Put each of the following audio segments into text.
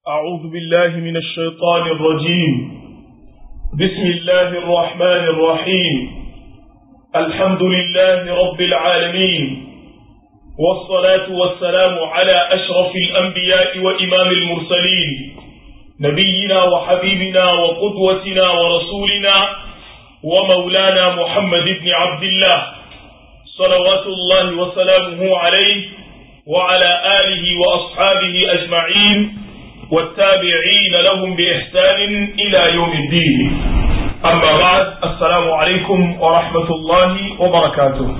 أعوذ بالله من الشيطان الرجيم بسم الله الرحمن الرحيم الحمد لله رب العالمين والصلاة والسلام على أشرف الأنبياء وإمام المرسلين نبينا وحبيبنا وقدوتنا ورسولنا ومولانا محمد بن عبد الله صلوات الله وسلامه عليه وعلى آله وأصحابه أجمعين والتابعين لهم بإحسان إلى يوم الدين أما بعد السلام عليكم ورحمة الله وبركاته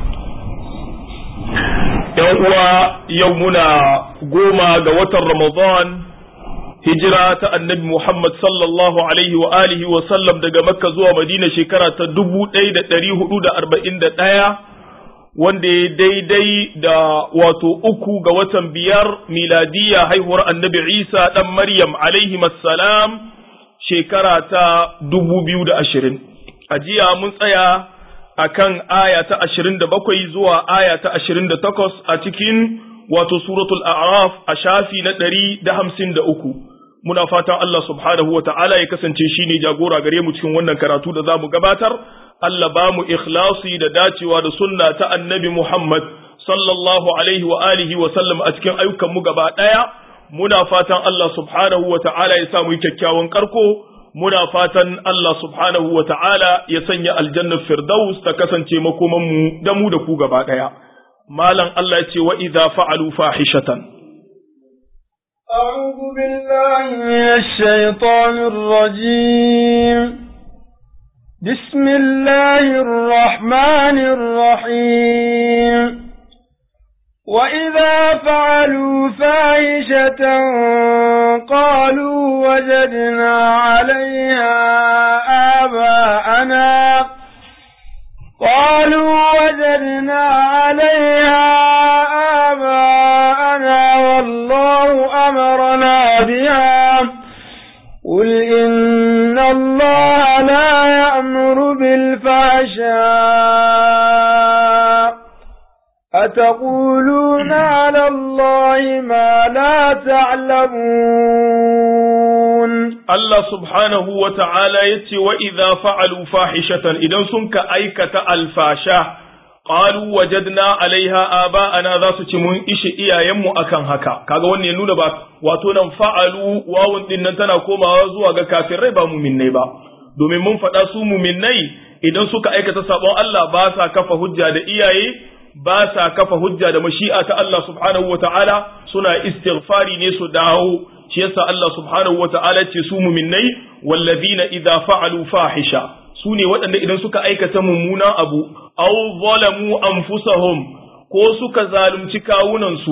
يوم يومنا قوما قوة رمضان hijira annabi Muhammad sallallahu alaihi wa alihi wa sallam daga Makka zuwa Madina shekara ta dubu ɗaya da ɗari hudu da arba'in da ɗaya wanda ya daidai da wato uku ga watan biyar miladiya haihuwar annabi Isa ɗan Maryam alaihi salam shekara ta dubu biyu da ashirin. A jiya mun tsaya a kan aya ta ashirin da bakwai zuwa aya ta ashirin da takwas a cikin wato suratul a'raf a shafi na ɗari da hamsin da uku. Muna fatan Allah subhanahu wa ta'ala ya kasance shi ne jagora gare mu cikin wannan karatu da za mu gabatar. Allah ba mu ikhlasi da dacewa da sunna ta annabi Muhammad sallallahu alaihi wa alihi wa sallam a cikin ayyukan mu gaba daya muna fatan Allah subhanahu wa ta'ala ya sa mu kyakkyawan karko muna fatan Allah subhanahu wa ta'ala ya sanya aljannar firdaus ta kasance makoman mu da mu da ku gaba daya malam Allah ya ce wa idza fa'alu fahishatan أعوذ بالله من الشيطان الرجيم بسم الله الرحمن الرحيم وإذا فعلوا فاحشة قالوا وجدنا عليها آباءنا قالوا وجدنا عليها آباءنا والله أمرنا بها قل إن الله لا يأمر بالفحشاء أتقولون على الله ما لا تعلمون الله سبحانه وتعالى يتي وإذا فعلوا فاحشة إذا سنك أيكة الفاشا qalu wajadna alaiha aba'ana za su ci mun ishe iyayenmu akan haka kaga wannan ya nuna ba wato nan fa'alu wawun din nan tana komawa zuwa ga kafirai ba muminnai ba domin mun faɗa su muminnai idan suka aikata sabon Allah ba sa kafa hujja da iyaye ba sa kafa hujja da mashi'a ta Allah subhanahu wata'ala suna istighfari ne su dawo shi yasa Allah subhanahu wata'ala ce su muminnai wallazina idza fa'alu fahisha su ne waɗanda idan suka aikata mummunan abu aw zalamu anfusahum ko suka zalunci kawunansu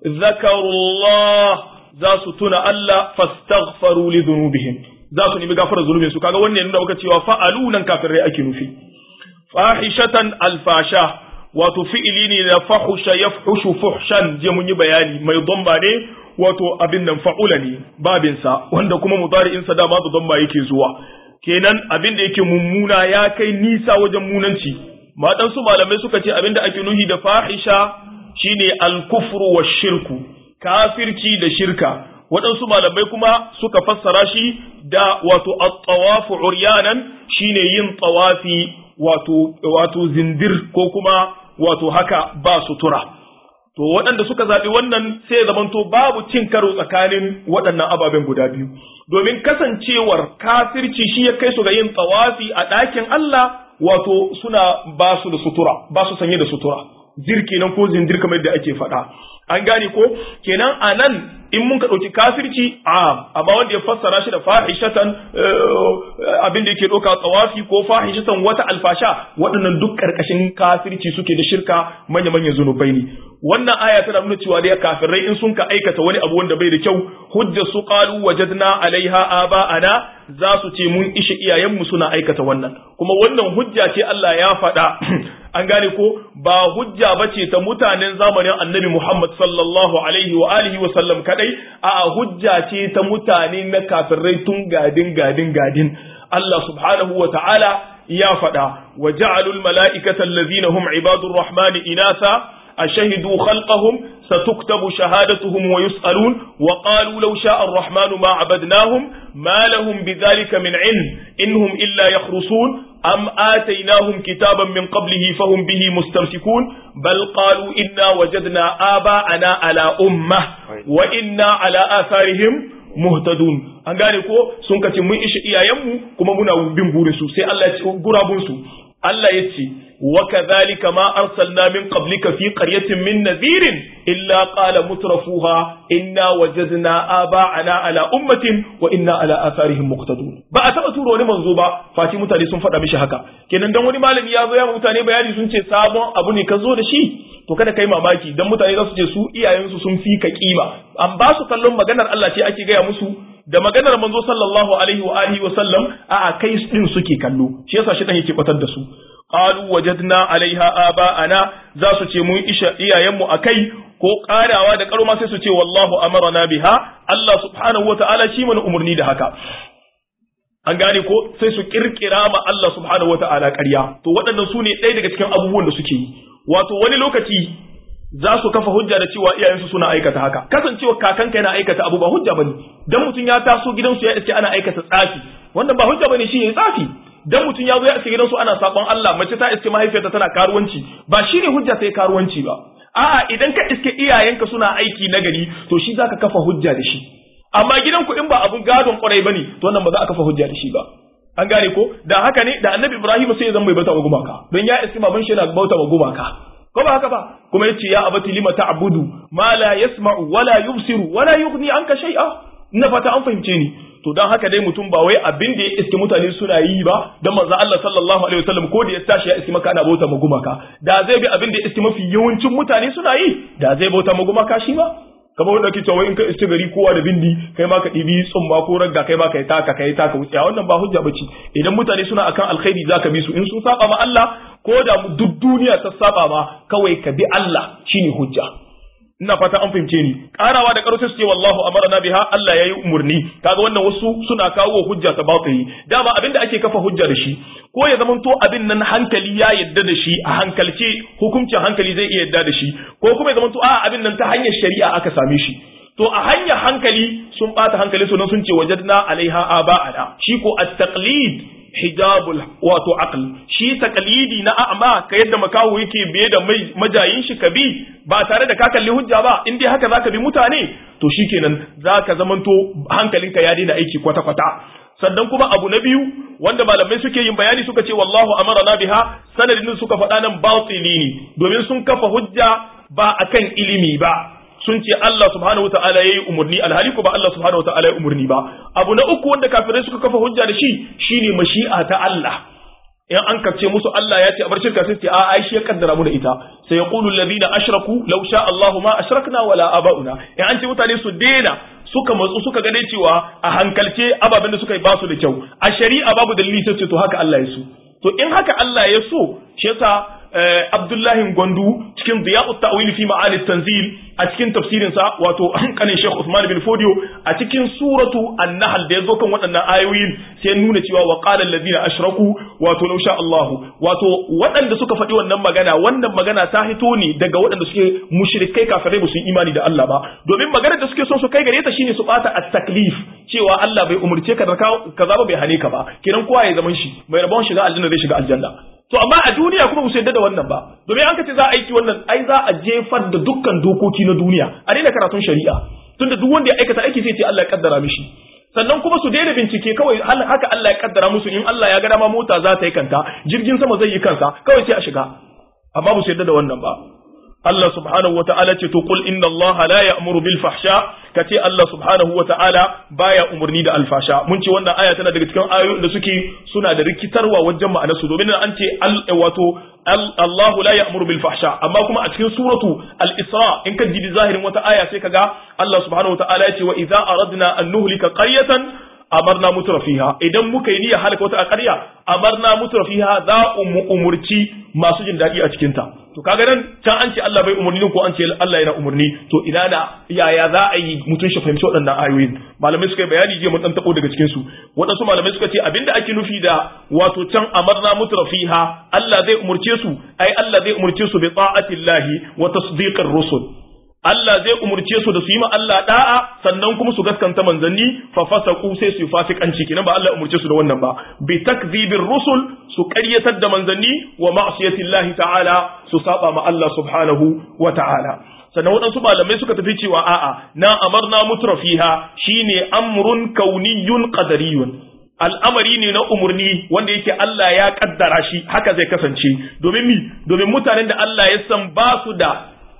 zakarullah za su tuna Allah fastaghfaru li dhunubihim za su nemi gafarar zunubin su kaga wannan nuna maka cewa fa'alu nan kafirai ake nufi fahishatan alfasha wato fi'ili ne na fahusha yafhushu fuhshan je mun yi bayani mai dhamma ne wato abin nan fa'ula ne babinsa wanda kuma mudari'in sa dama da dhamma yake zuwa kenan abin da yake mummuna ya kai nisa wajen munanci maɗansu malamai suka ce abin da ake nuhi da fahisha shine alkufru wa shirku kafirci da shirka waɗansu malamai kuma suka fassara shi da wato at-tawafu uryanan shine yin tawafi wato wato zindir ko kuma wato haka ba sutura to waɗanda suka zaɓi wannan sai zamanto babu cin karo tsakanin waɗannan ababen guda biyu domin kasancewar kafirci shi ya kai su ga yin tsawafi a ɗakin Allah wato suna ba su da sutura ba su sanye da sutura zir kenan ko zindir kamar yadda ake faɗa an gane ko kenan a nan in mun ka ɗauki kafirci a amma wanda ya fassara shi da fahishatan abin da yake ɗauka tsawafi ko fahishatan wata alfasha waɗannan duk ƙarƙashin kafirci suke da shirka manya-manyan zunubai ne wannan aya tana nuna cewa da kafirai in sun ka aikata wani abu wanda bai da kyau hujja su qalu wajadna alaiha aba'ana za su ce mun ishe iyayenmu suna aikata wannan kuma wannan hujja ce Allah ya faɗa an gane ko ba hujja bace ta mutanen zamanin Annabi Muhammad sallallahu alaihi wa alihi wa sallam kadai a hujja ce ta mutane na kafirai tun gadin gadin gadin Allah subhanahu wa ta'ala ya faɗa wa ja'alul mala'ikata allazina hum ibadur rahmani inasa أشهدوا خلقهم ستكتب شهادتهم ويسألون وقالوا لو شاء الرحمن ما عبدناهم ما لهم بذلك من علم إنهم إلا يخرصون أم آتيناهم كتابا من قبله فهم به مستمسكون بل قالوا إنا وجدنا آباءنا على أمة وإنا على آثارهم muhtadun an gane ko sun kace mun ishe iyayenmu kuma muna bin burin su sai Allah ya ce gurabun su Allah ya ce wa kadhalika ma arsalna min qablika fi qaryatin min nadhirin illa qala mutrafuha inna wajadna aba'ana ala ummatin wa inna ala atharihim muqtadun ba a taba turo wani manzo ba fati mutane sun faɗa mishi haka kenan dan wani malami ya zo ya mutane bayani sun ce sabon abu ne ka zo da shi to kada kai mamaki dan mutane za su ce su iyayensu sun fi ka kima an ba su kallon maganar Allah ce ake gaya musu da maganar manzo sallallahu alaihi wa alihi wa sallam a kai din suke kallo shi yasa shi dan yake batar da su qalu wajadna alaiha aba'ana za su ce mun isha iyayenmu akai ko karawa da karo ma sai su ce wallahu amarna biha Allah subhanahu wa ta'ala shi mana umurni da haka an gane ko sai su kirkira ma Allah subhanahu wa ta'ala ƙarya to waɗannan su ne ɗaya daga cikin abubuwan da suke yi wato wani lokaci za su kafa hujja da cewa iyayensu suna aikata haka kasancewa kakanka yana aikata abu ba hujja bane dan mutum ya taso gidansu ya iske ana aikata tsafi wannan ba hujja bane shine tsafi dan mutum ya zo ya iske gidansu ana sabon Allah mace ta iske mahaifiyarta tana karuwanci ba shine hujja sai karuwanci ba a'a idan ka iske iyayenka suna aiki na gari to shi zaka kafa hujja da shi amma gidanku in ba abun gadon kwarai bane to wannan ba za a kafa hujja da shi ba an gane ko da haka ne da annabi ibrahim sai ya zama mai bauta wa gumaka don ya iske baban shi yana bauta wa gumaka ko ba haka ba kuma yace ya abati lima ta'budu ma la yasma'u wala yubsiru wala yughni anka shay'a ina fata an fahimce ni to dan haka dai mutum ba wai abin da ya iske mutane suna yi ba dan manzo Allah sallallahu alaihi wasallam ko da ya tashi ya iske maka ana bauta ma gumaka da zai bi abin da ya iske mafi yawancin mutane suna yi da zai bauta ma gumaka shi ba kamar wanda ake cewa in ka iske gari kowa da bindi kai ma ka ɗibi tsumma ko ragga kai ma ka yi taka ka yi taka wuce wannan ba hujja bace idan mutane suna akan alkhairi zaka bi su in sun saba ma Allah ko da duk duniya ta saba ma kawai ka bi Allah shine hujja ina fata an fahimce ni karawa da karo sai su ce wallahu amarna biha Allah yayi umurni kaga wannan wasu suna kawo hujja ta batili dama abinda ake kafa hujja da shi ko ya zamanto abin nan hankali ya yadda da shi a hankalce hukuncin hankali zai iya yadda da shi ko kuma ya zamanto a abin nan ta hanyar shari'a aka same shi to a hanyar hankali sun bata hankali sunan sun ce wajadna alaiha aba'ana shi ko at-taqlid hijabul wato aql shi taqlidi na a'ma ka yadda makaho yake biye da majayin shi ka bi ba tare da ka kalli hujja ba in dai haka zaka bi mutane to shikenan zaka zamanto hankalinka ya daina aiki kwata kwata sannan kuma abu na biyu wanda malamai suke yin bayani suka ce wallahu amarna biha sanadin suka faɗa nan batili ne domin sun kafa hujja ba akan ilimi ba sun ce Allah subhanahu wataala yayi umurni alhali ko ba Allah subhanahu wataala yayi umurni ba abu na uku wanda kafirai suka kafa hujja da shi shine mashi'a ta Allah in an kace musu Allah ya ce a bar shirka sai ce a ai shi ya kaddara mu da ita sai yaqulu alladhina ashraku law sha Allahu ma ashrakna wala abauna in an ce mutane su daina suka matsu suka gane cewa a hankalce ababen da suka yi ba su da kyau a shari'a babu dalili sai ce to haka Allah ya so to in haka Allah ya so shi yasa Abdullahi Gwandu cikin Diya'ut Ta'wil fi Ma'ani Tanzil a cikin tafsirin sa wato kanin Sheikh Uthman bin Fodio a cikin suratu An-Nahl da yazo kan waɗannan ayoyin sai nuna cewa wa qala alladhina ashraku wato law sha Allah wato waɗanda suka faɗi wannan magana wannan magana ta hito ne daga waɗanda suke mushrikai kafirai ba su yi imani da Allah ba domin maganar da suke son su kai gare ta shine su bata at-taklif cewa Allah bai umurce ka da kaza ba bai hane ka ba kiran kowa ya zaman shi mai rabon shiga aljanna zai shiga aljanna to amma a duniya kuma musu yadda da wannan ba domin an kace za a aiki wannan ai za a jefar da dukkan dokoki na duniya a daina karatun shari'a tunda duk wanda ya aikata aiki sai ce Allah ya kaddara mishi sannan kuma su daina bincike kawai haka Allah ya kaddara musu in Allah ya ga dama mota za ta yi kanta jirgin sama zai yi kansa kawai sai a shiga amma ba su yadda da wannan ba Allah subhanahu wa ta'ala ce to qul inna Allah la ya'muru bil fahsha kace Allah subhanahu wa ta'ala baya umurni da alfasha mun ce wannan aya tana daga cikin ayoyin da suke suna da rikitarwa wajen ma'anar su domin an ce wato Allah la ya'muru bil fahsha amma kuma a cikin suratu al-Isra in ka jibi zahirin wata aya sai kaga Allah subhanahu wa ta'ala ya ce wa idza aradna an nuhlika qaryatan amarna mutrafiha idan muka yi niyyar halaka wata ƙarya amarna mutrafiha za mu umurci masu jin daɗi a cikin ta to kaga nan can an ce Allah bai umurni ko an ce Allah yana umurni to ina da yaya za a yi mutum shi fahimci waɗannan ayoyin malamai suka yi bayani jiya mun dan tabo daga cikin su waɗansu malamai suka ce abinda ake nufi da wato can amarna mutrafiha Allah zai umurce su ai Allah zai umurce su bi ta'atillahi wa tasdiqir rusul Allah zai umurce su da su yi ma Allah da'a sannan kuma su gaskanta manzanni fa fasaqu sai su yi fasikanci kinan ba Allah umurce su da wannan ba bi takdhibir rusul su ƙaryatar da manzanni wa ma'siyati Allah ta'ala su saba ma Allah subhanahu wa ta'ala sannan waɗansu malamai suka tafi cewa a'a na amarna mutrafiha shine amrun kauniyun qadariyun al'amari ne na umarni wanda yake Allah ya kaddara shi haka zai kasance domin mi domin mutanen da Allah ya san ba su da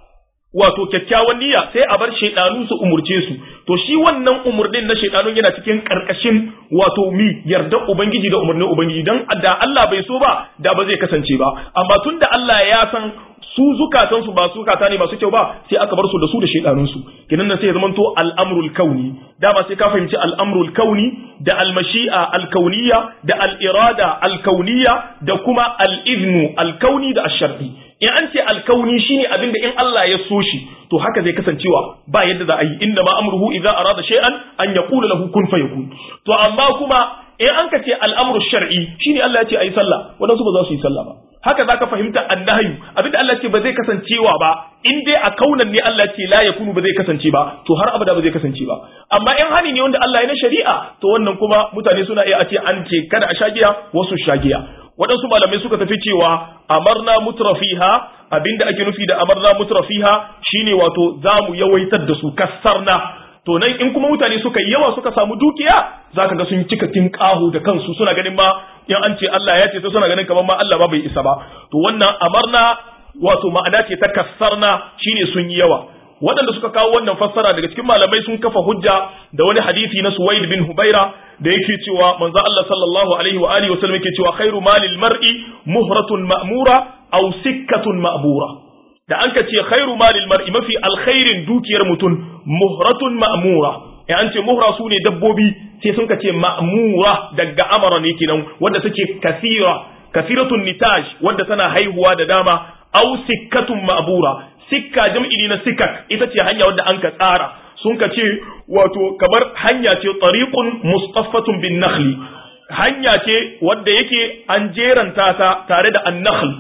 wato kyakkyawan niyya sai a bar shaidanu su umurce su to shi wannan umurnin na shaidanun yana cikin karkashin wato mi yarda ubangiji da umarnin ubangiji dan da Allah bai so ba da ba zai kasance ba amma tunda Allah ya san su zukatan su ba zukata ne masu kyau ba sai aka bar su da su da shaidanun su kinan nan sai ya zamanto al'amrul kauni dama sai ka fahimci al'amrul kauni da al-mashi'a al-kauniyya da al-irada al-kauniyya da kuma al-idnu al-kauni da ash-shar'i in an ce alkauni shine abinda in Allah ya so shi to haka zai kasancewa ba yadda za a yi inna ma amruhu idza arada shay'an an yaqula lahu kun fayakun to amma kuma in an ka ce al'amru shar'i shine Allah ya ce ayi sallah wadansu ba za su yi sallah ba haka zaka fahimta annahyu abinda Allah ce ba zai kasancewa ba in dai a kaunan ne Allah ce la yakunu ba zai kasance ba to har abada ba zai kasance ba amma in hani ne wanda Allah ya na shari'a to wannan kuma mutane suna iya a ce an ce kada a shagiya wasu shagiya waɗansu malamai suka tafi cewa amarna mutrafiha abinda ake nufi da amarna mutrafiha shine wato zamu yawaitar da su kassarna to nan in kuma mutane suka yi yawa suka samu dukiya zaka ga sun cika tinkahu da kansu suna ganin ma in an ce Allah ya ce sai suna ganin kamar ma Allah ba bai isa ba to wannan amarna wato ma'ana ce ta kassarna shine sun yi yawa waɗanda suka kawo wannan fassara daga cikin malamai sun kafa hujja da wani hadisi na Suwaid bin Hubaira da yake cewa manzo Allah sallallahu alaihi wa alihi wasallam yake cewa khairu malil mar'i muhratun ma'mura aw sikkatun ma'bura da an ka ce khairu malil mar'i mafi alkhairin dukiyar mutum muhratun ma'mura ya an ce muhra su ne dabbobi sai sun ka ce ma'mura daga amara ne kenan wanda take kasira kasiratun nitaj wanda tana haihuwa da dama aw sikkatun ma'bura sikka jam'i ne na sikak ita ce hanya wadda an ka tsara sun ka ce wato kamar hanya ce tariqun mustaffatun bin nakhli hanya ce wadda yake an jeranta ta tare da annakhl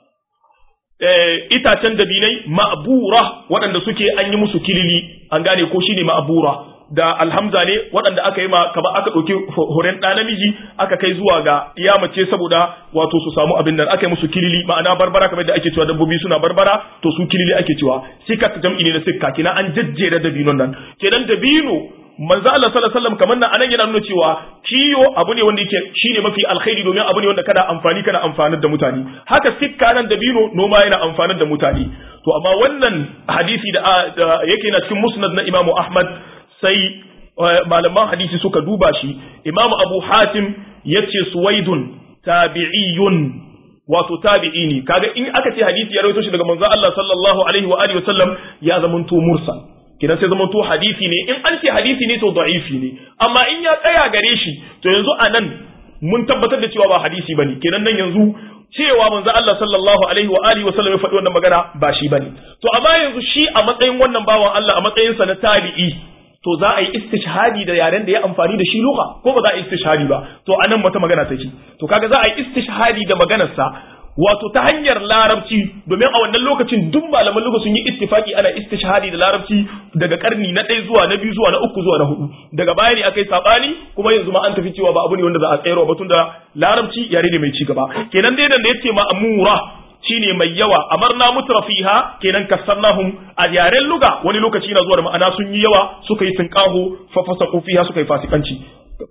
itacen dabinai ma'bura waɗanda suke an yi musu kilili an gane ko shine ma'bura da alhamza ne waɗanda aka yi ma kamar aka ɗauki horen ɗa namiji aka kai zuwa ga iya mace saboda wato su samu abin nan aka yi musu kilili ma'ana barbara kamar da ake cewa dabbobi suna barbara to su kilili ake cewa sikat jam'i ne na sikka kina an jajjera dabinon nan kenan dabino manzo Allah sallallahu alaihi wasallam kamar nan anan yana nuna cewa kiyo abu ne wanda yake shine mafi alkhairi domin abu ne wanda kada amfani kana amfanar da mutane haka sikka nan dabino noma yana amfanar da mutane to amma wannan hadisi da yake na cikin musnad na Imam Ahmad sai malaman hadisi suka duba shi imamu abu hatim ya ce suwaidun tabi'iyun wato tabi'i ne kaga in aka ce hadisi ya rawaito shi daga manzo Allah sallallahu alaihi wa alihi wasallam ya zamanto mursal kidan sai zamanto hadisi ne in an ce hadisi ne to da'ifi ne amma in ya tsaya gare shi to yanzu anan mun tabbatar da cewa ba hadisi bane kenan nan yanzu cewa manzo Allah sallallahu alaihi wa alihi wasallam ya faɗi wannan magana ba shi bane to amma yanzu shi a matsayin wannan bawan Allah a matsayin sa na tabi'i to za a yi istishhadi da yaren da ya amfani da shi lugha ko ba za a yi istishhadi ba to anan wata magana take to kaga za a yi istishhadi da maganar sa wato ta hanyar larabci domin a wannan lokacin duk malaman lugha sun yi ittifaki ana istishhadi da larabci daga karni na ɗaya zuwa na biyu zuwa na uku zuwa na hudu daga baya ne aka yi sabani kuma yanzu ma an tafi cewa ba abu ne wanda za a tsayarwa ba tunda larabci yare ne mai ci gaba kenan dai da yace ma amura shine mai yawa amarna mutrafiha kenan kasarnahum a yaren luga wani lokaci na zuwa da ma'ana sun yi yawa suka yi tunqahu fa fasaqu fiha suka yi fasikanci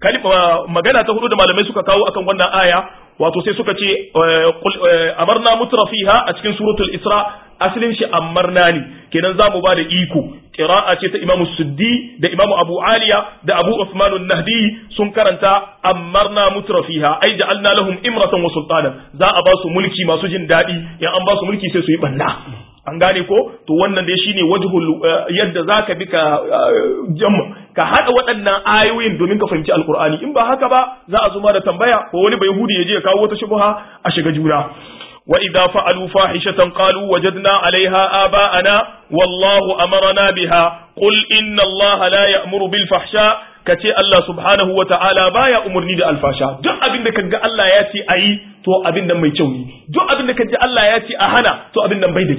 magana ta hudu da malamai suka kawo akan wannan aya wato sai suka ce amarna mutrafiha a cikin suratul isra asalin shi amarna ne kenan za mu ba da iko qira'a ce ta imamu suddi da imamu abu aliya da abu usman nahdi sun karanta amarna mutrafiha ai ja'alna lahum imratan wa sultanan za a ba su mulki masu jin daɗi in an ba su mulki sai su yi banna an gane ko to wannan dai shine wajhul yadda zaka bi ka jamma ka hada waɗannan ayoyin domin ka fahimci alqur'ani in ba haka ba za a zuma da tambaya ko wani bai hudi ya je ya kawo wata shubha a shiga juna wa idza fa'alu fahishatan qalu wajadna 'alayha aba'ana wallahu amarna biha qul inna allaha la ya'muru bil fahsha kace Allah subhanahu wa ta'ala baya umurni da alfasha duk abin da kaga Allah ya ce ayi to abin nan mai kyau ne duk abin da kaji Allah ya ce a hana to abin nan bai da kyau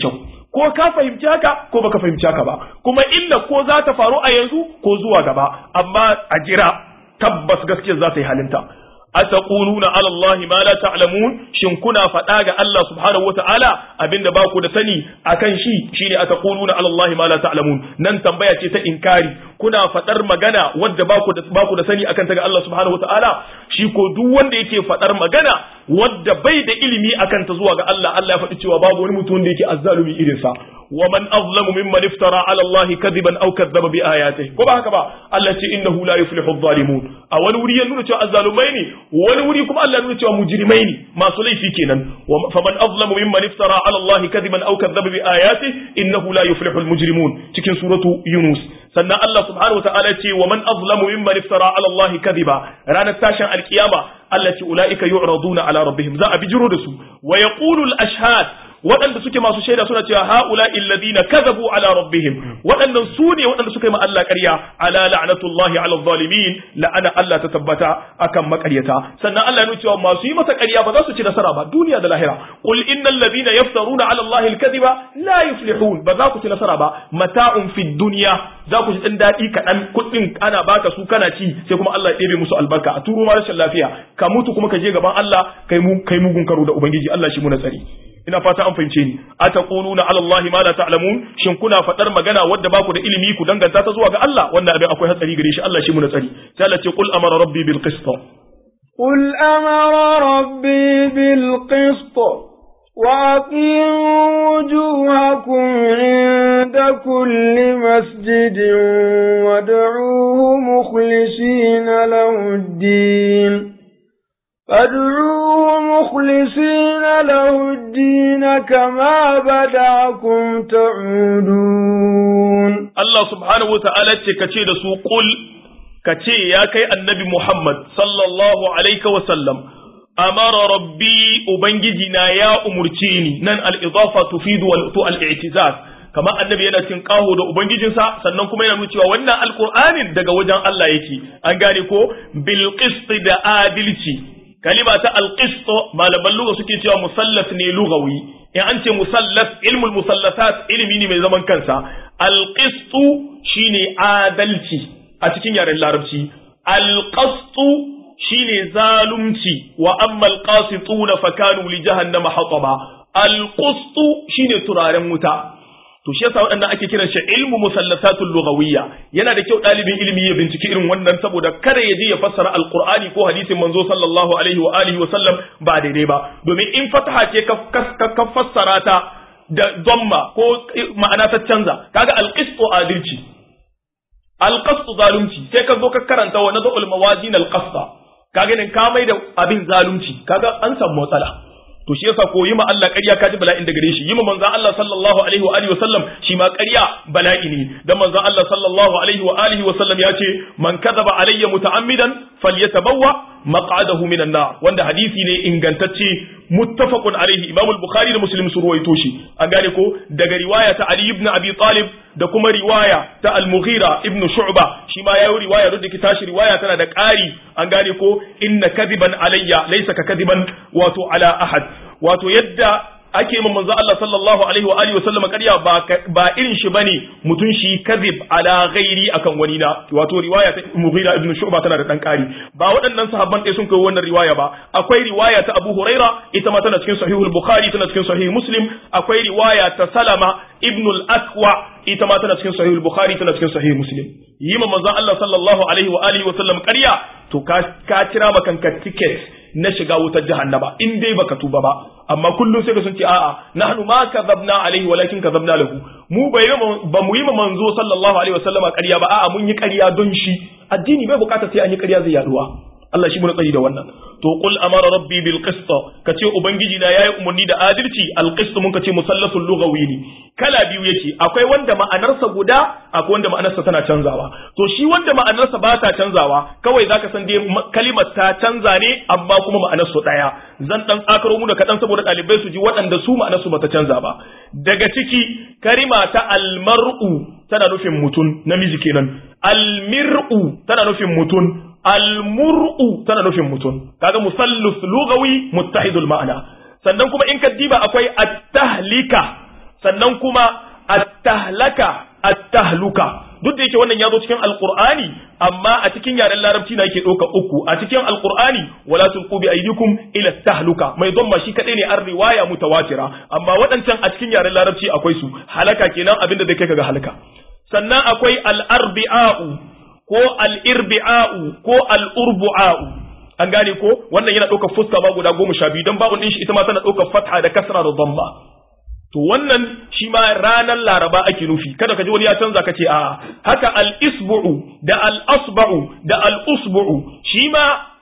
ko ka fahimci haka ko baka fahimci haka ba kuma illa ko za ta faru a yanzu ko zuwa gaba amma a jira tabbas gaskiya za ta yi halinta ataquluna ala allahi ma la ta'lamun shin kuna faɗa ga Allah subhanahu wata'ala abinda ba ku da sani akan shi shine ataquluna ala allahi ma la ta'lamun nan tambaya ce ta inkari kuna faɗar magana wadda ba ku da ba ku da sani akan ta ga Allah subhanahu wata'ala shi ko duk wanda yake faɗar magana wadda bai da ilimi akan ta zuwa ga Allah Allah ya faɗi cewa babu wani mutum da yake azzalumi irin sa ومن أظلم ممن افترى على الله كذبا أو كذب بآياته كما هكذا الله إنه لا يفلح الظالمون أول وري نقول تشوا الظالمين وأول وري كم الله نقول تشوا مجرمين ما صلي في كنا فمن أظلم ممن افترى على الله كذبا أو كذب بآياته إنه لا يفلح المجرمون تكن سورة يونس سنة الله سبحانه وتعالى ومن أظلم ممن افترى على الله كذبا رانا تاشا القيامة التي أولئك يعرضون على ربهم ذا بجرود ويقول الأشهاد waɗanda suke masu shaida suna cewa haula illadina kazabu ala rabbihim waɗannan su ne waɗanda suka yi ma Allah ƙarya ala la'natullahi ala zalimin la'ana Allah ta tabbata akan maƙaryata sannan Allah ya nuna cewa masu yi masa ƙarya ba za su ci nasara ba duniya da lahira qul innal ladina yaftaruna ala Allahi al-kadhiba la yuflihun ba za ku ci nasara ba mata'un fid dunya za ku ji dan daɗi kaɗan kuɗin ana baka su kana ci sai kuma Allah ya ɗebe musu albarka a turo ma rashin lafiya ka mutu kuma ka je gaban Allah kai mu kai mugun karo da ubangiji Allah shi mu na tsari ina fata an fahimce ni ataquluna ala Allah ma la ta'lamun shin kuna fadar magana wadda baku da ilimi ku danganta ta zuwa ga Allah wannan abin akwai hatsari gare shi Allah shi mu na tsari sai Allah ce qul amara rabbi bil qist قل أمر ربي بالقسط وأقيموا وجوهكم عند كل مسجد وادعوه مخلصين له الدين فادعوه مخلصين له الدين كما بدعكم تعودون الله سبحانه وتعالى كتير سو قل كتير يا كي النبي محمد صلى الله عليه وسلم أمر ربي أبنجدنا يا أمرتيني نن الإضافة تفيد الاعتزاز kamar annabi yana cin kaho da ubangijinsa sannan kuma yana nuna cewa wannan alqur'anin daga wajen Allah yake an gane ko bil qist da adilci kalima ta alqisto malaman lugha suke cewa musallas ne lugawi in an ce musallas ilmul musallasat ilimi ne mai zaman kansa alqistu shine adalci a cikin yaren larabci alqastu shine zalunci wa amma alqasituna fakanu li jahannama hataba alqustu shine turaren wuta to shi yasa waɗannan ake kiran shi ilmu musallasatul lughawiyya yana da kyau ɗalibin ilimi ya binciki irin wannan saboda kada ya je ya fassara alqur'ani ko hadisin manzo sallallahu alaihi wa alihi wa sallam ba daidai ba domin in fataha ce ka fassara ta da dhamma ko ma'ana ta canza kaga alqistu adilci alqastu zalunci sai ka zo ka karanta wa nadul mawazin alqasta kaga ne ka mai da abin zalunci kaga an samu matsala to shi yasa ko yi ma Allah ƙarya ka ji bala'in da gare shi yi ma manzon Allah sallallahu alaihi wa alihi wa sallam shi ma ƙarya bala'i ne dan manzon Allah sallallahu alaihi wa alihi wa sallam ya ce man kadaba alayya muta'ammidan falyatabawwa maq'adahu minan nar wanda hadisi ne ingantacce muttafaqun alaihi Imam al-Bukhari da Muslim su ruwaito shi an gane ko daga riwaya ta Ali ibn Abi Talib da kuma riwaya ta Al-Mughira ibn Shu'ba shi ma yayi riwaya da ke tashi riwaya tana da ƙari an gane ko inna kadiban alayya laysa ka kadiban wato ala ahad wato yadda ake ma manzo Allah sallallahu alaihi wa alihi wa sallam ƙarya ba ba irin shi bane mutun shi kadhib ala ghairi akan wani na wato riwaya ta Mughira ibn Shu'ba tana da dan ƙari ba waɗannan sahabban ɗaya sun kai wannan riwaya ba akwai riwaya ta Abu Huraira ita ma tana cikin sahihul Bukhari tana cikin sahih Muslim akwai riwaya ta Salama ibn al-Akwa ita ma tana cikin sahihul Bukhari tana cikin sahih Muslim yi ma manzo Allah sallallahu alaihi wa alihi wa sallam ƙarya to ka ka kira makanka ticket na shiga wutar jahannama in dai baka tuba ba amma kullum sai ka sun ce a'a nahnu ma kadhabna alaihi walakin kadhabna lahu mu bai ba mu yi ma manzo sallallahu alaihi wasallama ƙarya ba a'a mun yi ƙarya don shi addini bai bukata sai an yi ƙarya zai yaduwa Allah shi mun tsari da wannan to qul amara rabbi bil qist kace ubangiji na yayi umarni da adalci al qist mun kace musallasul lughawi ne kala biyu yake akwai wanda ma'anarsa guda akwai wanda ma'anarsa tana canzawa to shi wanda ma'anarsa ba ta canzawa kawai zaka san dai kalimar ta canza ne amma kuma ma'anarsu daya zan dan tsakaro mu da kadan saboda dalibai su ji waɗanda su ma'anarsu bata canza ba daga ciki kalima ta almar'u tana nufin mutun namiji kenan almir'u tana nufin mutun almur'u tana nufin mutum kaga musallus lugawi muttahidul ma'ana sannan kuma in ka diba akwai at-tahlika sannan kuma at-tahlaka at-tahluka duk da yake wannan ya zo cikin alqur'ani amma a cikin yaren larabci na yake ɗauka uku a cikin alqur'ani wala tulqu bi aydikum ila tahluka mai dhamma shi kadai ne an riwaya mutawatira amma waɗancan a cikin yaren larabci akwai su halaka kenan abinda zai kai ga halaka sannan akwai al-arbi'a'u ko al-irbi'a'u ko al-urbu'a'u an gane ko wannan yana ɗaukar fuska ba guda goma sha biyu don babu ɗin shi ita ma tana ɗaukar fatha da kasra da dhamma to wannan shi ma ranar laraba ake nufi kada ka ji wani ya canza ka ce a haka al-isbu'u da al-asba'u da al-usbu'u shi ma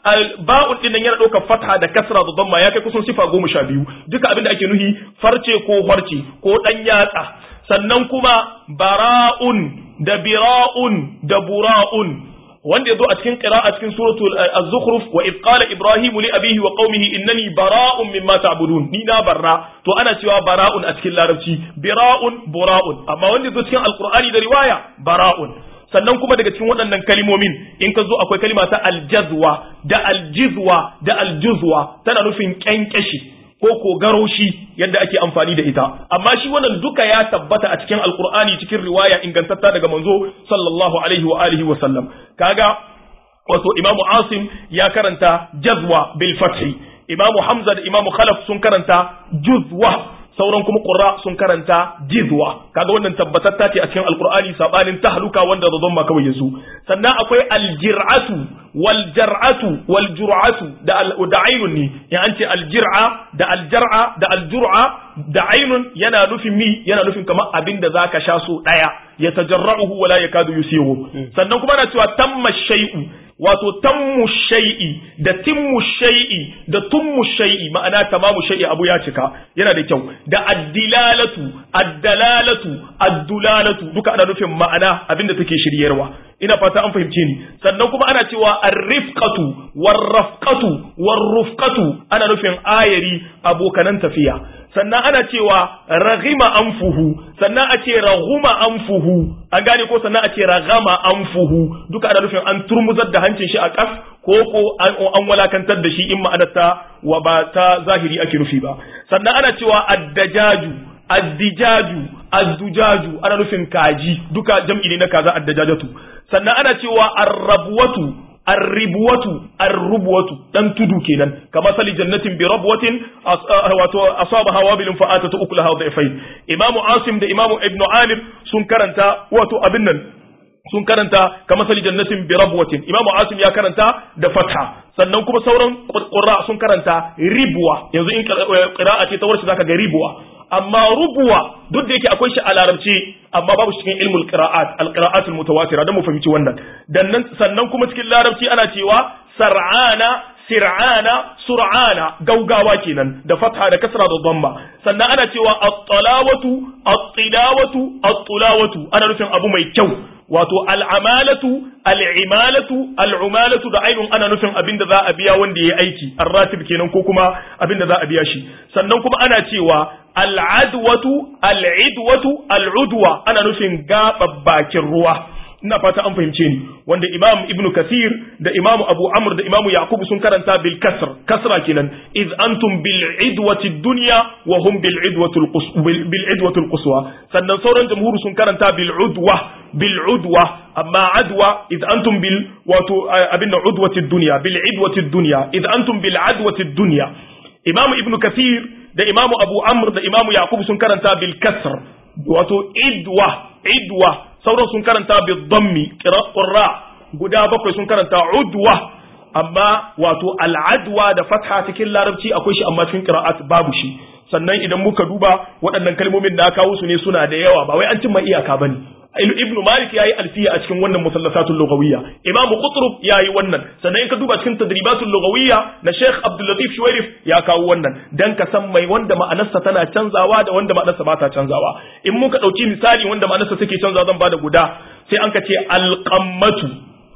ba'un din nan yana ɗaukar fatha da kasra da dhamma ya kai kusan sifa goma sha biyu duka abin da ake nufi farce ko harce ko ɗan yatsa sannan kuma bara'un da bira'un da bura'un wanda yazo a cikin qira'a cikin suratul az-zukhruf wa id qala ibrahim li abihi wa qaumihi innani bara'un mimma ta'budun ni na barra to ana cewa bara'un a cikin larabci bira'un bura'un amma wanda yazo cikin alqur'ani da riwaya bara'un sannan kuma daga cikin waɗannan kalimomin in ka zo akwai kalima ta aljazwa da aljizwa da aljuzwa tana nufin kyankyashi ko ko garoshi yadda ake amfani da ita amma shi wannan duka ya tabbata a cikin alkur'ani cikin riwaya ingantatta daga manzo sallallahu alaihi wa alihi wa sallam kaga wato imamu asim ya karanta jazwa bil fathi imamu hamza da imamu khalaf sun karanta juzwa sauran kuma qurra sun karanta jizwa kaga wannan tabbatatta ce a cikin alqur'ani sabanin tahluka wanda da zomma kawai yazo sannan akwai aljir'atu wal jar'atu wal jur'atu da da ainun ne in an ce aljir'a da aljar'a da aljur'a da ainun yana nufin mi yana nufin kamar abin da zaka sha so daya ya tajarra'uhu wala yakadu yusihu sannan kuma ana cewa tamma shay'u wato tammu shay'i da timmu shay'i da tummu shay'i ma'ana tamamu shay'i abu ya cika yana da kyau da addilalatu addalalatu addulalatu duka ana nufin ma'ana abinda take shiryarwa ina fata an fahimce ni sannan kuma ana cewa arrifqatu warrafqatu warrufqatu ana nufin ayari abokanan tafiya sannan ana cewa raghima anfuhu sannan a ce raghuma anfuhu an gane ko sannan a ce ragama anfuhu duka ana nufin an turmuzar da hancin shi a kas ko ko an walakantar da shi in ma'anarta wa ba ta zahiri ake nufi ba sannan ana cewa addajaju addijaju addujaju ana nufin kaji duka jam'i ne na kaza addajajatu sannan ana cewa arrabuwatu arribuwatu arrubuwatu dan tudu kenan kamar sali jannatin bi rabwatin wato asabaha wabilin fa atatu ukulaha dhaifain imamu asim da imamu ibnu amir sun karanta wato abin nan sun karanta kamar sali jannatin bi rabwatin imamu asim ya karanta da fatha sannan kuma sauran qurra sun karanta ribwa yanzu in qira'a ce ta warshi zaka ga ribwa amma rubuwa duk da yake akwai shi a larabci amma babu cikin ilmul qira'at al qira'atul mutawatira dan mu fahimci wannan dan nan sannan kuma cikin larabci ana cewa sar'ana sir'ana sur'ana gaugawa kenan da fatha da kasra da dhamma sannan ana cewa at-talawatu at-tilawatu at-tulawatu ana nufin abu mai kyau wato al'amalatu al'imalatu al'umalatu da ainun ana nufin abin da za a biya wanda ya aiki arratib kenan ko kuma abin da za a biya shi sannan kuma ana cewa al'adwatu al'idwatu al'udwa ana nufin gaɓa bakin ruwa ina fata an fahimce ni wanda imam ibnu kasir da imamu abu amr da imamu yaqub sun karanta bil kasr kasra kenan iz antum bil idwati dunya wa hum bil idwati al bil idwati al quswa sannan sauran jamhuru sun karanta bil udwa bil udwa amma adwa iz antum bil wato abin udwati dunya bil idwati dunya iz antum bil adwati dunya imamu ibnu kasir da imamu abu amr da imamu yaqub sun karanta bil kasr wato idwa idwa sauran sun karanta bi dhammi qurra guda bakwai sun karanta udwa amma wato al'adwa da fatha cikin larabci akwai shi amma cikin qira'at babu shi sannan idan muka duba waɗannan kalmomin da kawo su ne suna da yawa ba wai an cimma iyaka bane ibnu malik yayi alfiya a cikin wannan musallasatul lughawiyya imam qutrub yayi wannan sannan in ka duba cikin tadribatul lughawiyya na sheikh abdul latif shuwairif ya kawo wannan dan ka san mai wanda ma'anarsa tana canzawa da wanda ma'anarsa ba ta canzawa in muka dauki misali wanda ma'anarsa take canzawa zan bada guda sai an ka ce alqammatu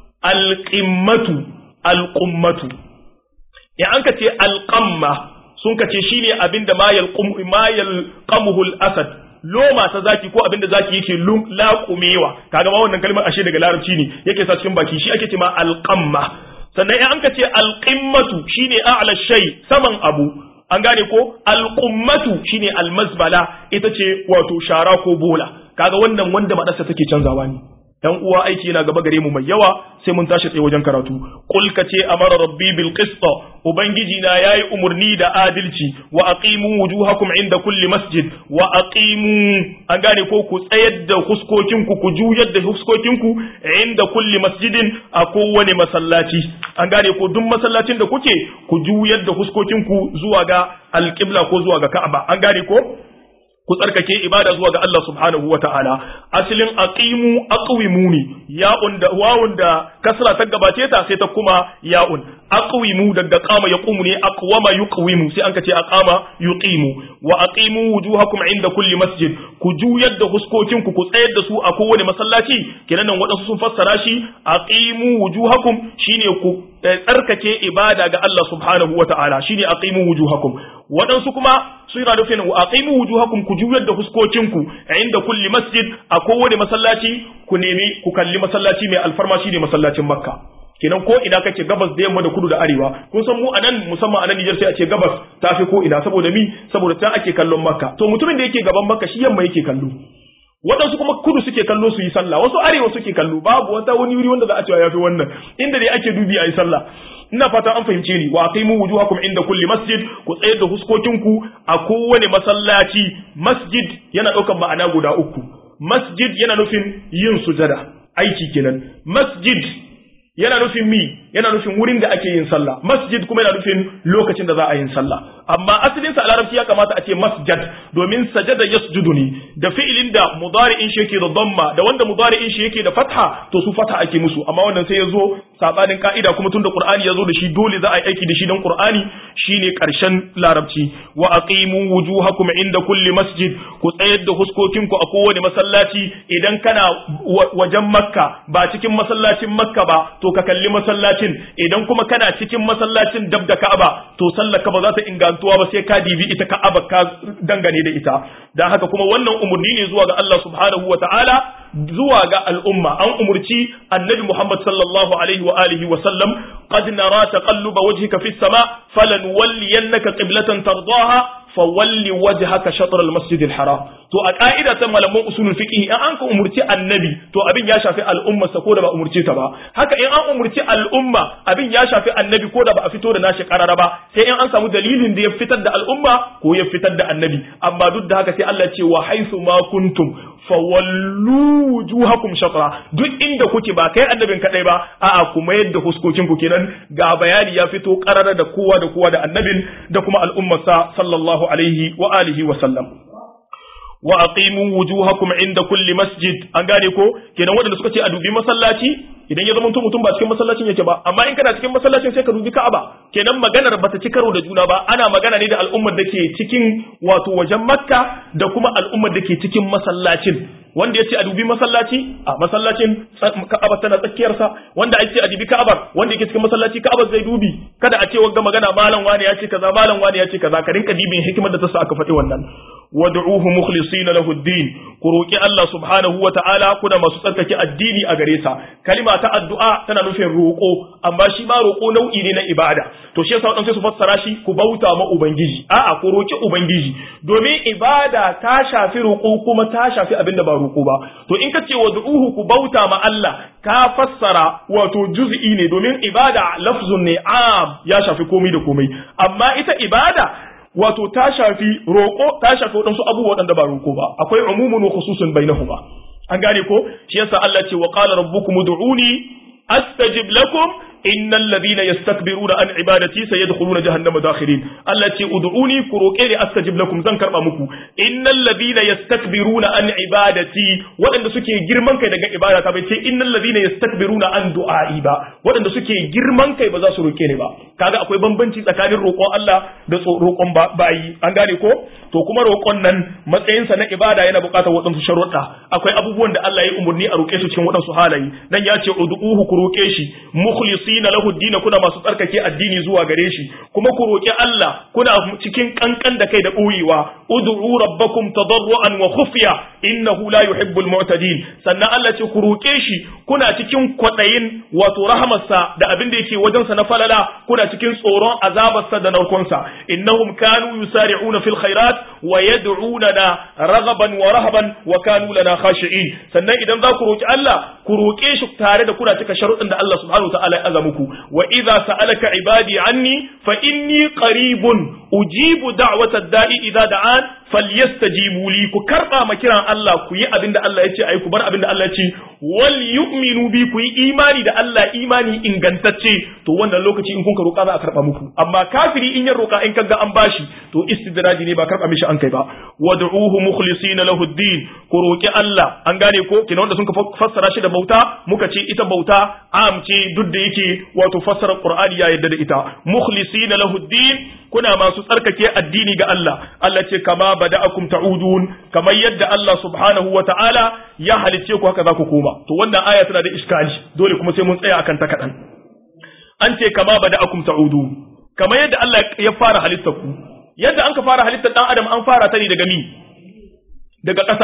alqimmatu alqummatu in an ka ce alqamma sun ka ce shine abinda ma yalqum ma yalqamuhu al-asad loma ta zaki ko abinda zaki yake laƙumewa kaga ma wannan kalmar ashe daga larabci ne yake sa cikin baki shi ake ce ma alqamma sannan in an ka ce alqimmatu shine a'la shay saman abu an gane ko alqummatu shine almazbala ita ce wato shara ko bola kaga wannan wanda madarsa take canzawa ne dan uwa aiki yana gaba gare mu mai yawa sai mun tashi tsaye wajen karatu qul ka ce amara rabbi bil qist ubangiji na yayi umurni da adalci wa aqimu wujuhakum inda kulli masjid wa aqimu an gane ko ku tsayar da huskokin ku ku juyar da huskokin ku inda kulli masjidin a kowane masallaci an gane ko duk masallacin da kuke ku juyar da huskokin ku zuwa ga alqibla ko zuwa ga ka'aba an gane ko ku tsarkake ibada zuwa ga Allah subhanahu wa ta'ala asalin aqimu aqwimuni ya'un da wawun da kasra ta gabace ta sai ta kuma ya'un aqwimu daga qama yaqumu ne aqwama yuqwimu sai an kace aqama yuqimu wa aqimu wujuhakum inda kulli masjid ku juyar da huskokin ku ku tsayar da su a kowane masallaci kenan nan wadansu sun fassara shi aqimu wujuhakum shine ku tsarkake ibada ga Allah subhanahu wa ta'ala shine aqimu wujuhakum wadansu kuma suna nufin wa aqimu wujuhakum ku juyar da huskokinku inda kulli masjid a kowane masallaci ku nemi ku kalli masallaci mai alfarma shine masallacin makka kenan ko ina kake gabas da yamma da kudu da arewa kun san mu anan musamman anan Niger sai a ce gabas tafi ko ina saboda mi saboda ta ake kallon makka to mutumin da yake gaban makka shi yamma yake kallo waɗansu kuma kudu suke kallo su yi sallah wasu arewa suke kallo babu wata wani wuri wanda za a cewa yafi wannan inda dai ake dubi a yi sallah ina fatan an fahimce ni wa aqimu wujuhakum inda kulli masjid ku tsayar da huskokinku a kowane masallaci masjid yana ɗaukar ma'ana guda uku masjid yana nufin yin sujada aiki kenan masjid yana nufin mi yana nufin wurin da ake yin sallah masjid kuma yana nufin lokacin da za a yin sallah amma asalin sa a larabci ya kamata a ce masjid domin sajada yasjudu ne da fi'ilin da mudari'in shi yake da dhamma da wanda mudari'in shi yake da fatha to su fatha ake musu amma wannan sai ya zo sabanin ka'ida kuma tunda qur'ani ya zo da shi dole za a yi aiki da shi dan qur'ani shine karshen larabci wa aqimu wujuhakum inda kulli masjid ku tsayar da huskokinku a kowane masallaci idan kana wajen makka ba cikin masallacin makka ba to ka kalli masallacin idan kuma kana cikin masallacin dab da ka'aba to sallar ka ba za ta ingantuwa ba sai ka dibi ita ka'aba ka dangane da ita dan haka kuma wannan umurni ne zuwa ga Allah subhanahu wa ta'ala zuwa ga al'umma an umurci annabi Muhammad sallallahu alaihi wa alihi wa sallam qad nara taqalluba wajhika fis sama falan walliyannaka qiblatan tardaha fawalli wajhaka shatr al-masjid al-haram to a ka'ida ta malaman usulul fiqh in an ka umurci annabi to abin ya shafi al'umma sa ko da ba umurce ta ba haka in an umurci al'umma abin ya shafi annabi ko da ba a fito da nashi karara ba sai in an samu dalilin da ya fitar da al'umma ko ya fitar da annabi amma duk da haka sai Allah ce wa haythu ma kuntum fawallu wujuhakum shatra duk inda kuke ba kai annabin kadai ba a'a kuma yadda huskokin ku kenan ga bayani ya fito karara da kowa da kowa da annabin da kuma al'ummarsa sallallahu alaihi wa alihi wa sallam wa aqimu wujuhakum inda kulli masjid an gane ko kenan waɗanda suka ce a dubi masallaci idan ya zama mutum ba cikin masallacin yake ba amma in kana cikin masallacin sai ka dubi Ka'aba kenan maganar bata ci karo da juna ba ana magana ne da al'ummar da ke cikin wato wajen Makka da kuma al'ummar da ke cikin masallacin wanda ya ce a dubi masallaci a masallacin Ka'aba tana tsakiyar sa wanda ake ce a dubi Ka'aba wanda yake cikin masallaci Ka'aba zai dubi kada a ce wanga magana malam wani ya ce kaza malam wani ya ce kaza ka rinka dibin hikimar da ta sa aka faɗi wannan wad'uhu mukhlisina lahu ad-din ku roki Allah subhanahu wa ta'ala kuna masu tsarkake addini a gare sa kalima ta addu'a tana nufin roko amma shi ma roko nau'i ne na ibada to shi yasa wadansu su fassara shi ku bauta ma ubangiji a'a ku roki ubangiji domin ibada ta shafi roko kuma ta shafi abin da ba roko ba to in ka ce wad'uhu ku bauta ma Allah ka fassara wato juz'i ne domin ibada lafzun ne am ya shafi komai da komai amma ita ibada wato ta shafi roƙo ta shafi waɗansu abubuwa waɗanda ba roƙo ba akwai umumun wa khususun bainahuma an gane ko shi yasa Allah ce wa qala rabbukum ud'uni astajib lakum innal ladina yastakbiruna an ibadati sayadkhuluna jahannama dakhirin Allah ce ud'uni ku roƙe ni astajib lakum zan karba muku innal ladina yastakbiruna an ibadati waɗanda suke girman kai daga ibada ta bai ce innal ladina yastakbiruna an du'a'i ba waɗanda suke girman kai ba za su roƙe ni ba kaga akwai bambanci tsakanin roƙon Allah da roƙon bayi an gane ko to kuma roƙon nan matsayinsa na ibada yana buƙatar waɗansu sharuɗa akwai abubuwan da Allah ya umurni a roƙe su cikin waɗansu halaye dan ya ce ud'uhu ku roke shi mukhlisina lahu ad kuna masu tsarkake addini zuwa gare shi kuma ku roki Allah kuna cikin kankan da kai da boyewa ud'u rabbakum tadarruan wa khufya innahu la yuhibbul mu'tadin sannan Allah ce ku roke shi kuna cikin kwadayin wato rahamarsa da abin da yake wajensa na falala kuna cikin tsoron azabarsa da narkonsa innahum kanu yusari'una fil khairat wa yad'unana raghaban wa rahaban wa kanu lana khashi'in sannan idan za ku roki Allah ku roke shi tare da kuna cika sharuɗin da Allah subhanahu wa ta'ala ya aza muku wa idza sa'alaka ibadi anni fa inni qaribun ujibu da'watad da'i idza da'an falyastajibu li ku karba ma kiran Allah ku yi abin da Allah ya ce ayi ku bar abin da Allah ya ce wal yu'minu bi ku yi imani da Allah imani ingantacce to wannan lokaci in kun ka roka za a karba muku amma kafiri in ya roka in kaga an bashi to istidraji ne ba karba mishi an kai ba wad'uhu mukhlisina lahu ad-din ku roki Allah an gane ko kina wanda sun ka fassara shi da bauta muka ce ita bauta am ce duk da yake wato fassara Qur'ani ya yadda da ita mukhlisina lahu ad-din kuna masu tsarkake addini ga Allah Allah ce kama bada'akum ta'udun kamar yadda Allah subhanahu wa ta'ala ya halicce ku haka za ku koma to wannan aya tana da iskali dole kuma sai mun tsaya akan ta kadan an ce kama bada'akum ta'udun kamar yadda Allah ya fara halittar ku yadda an ka fara halittar dan adam an fara ta ne daga mi daga ƙasa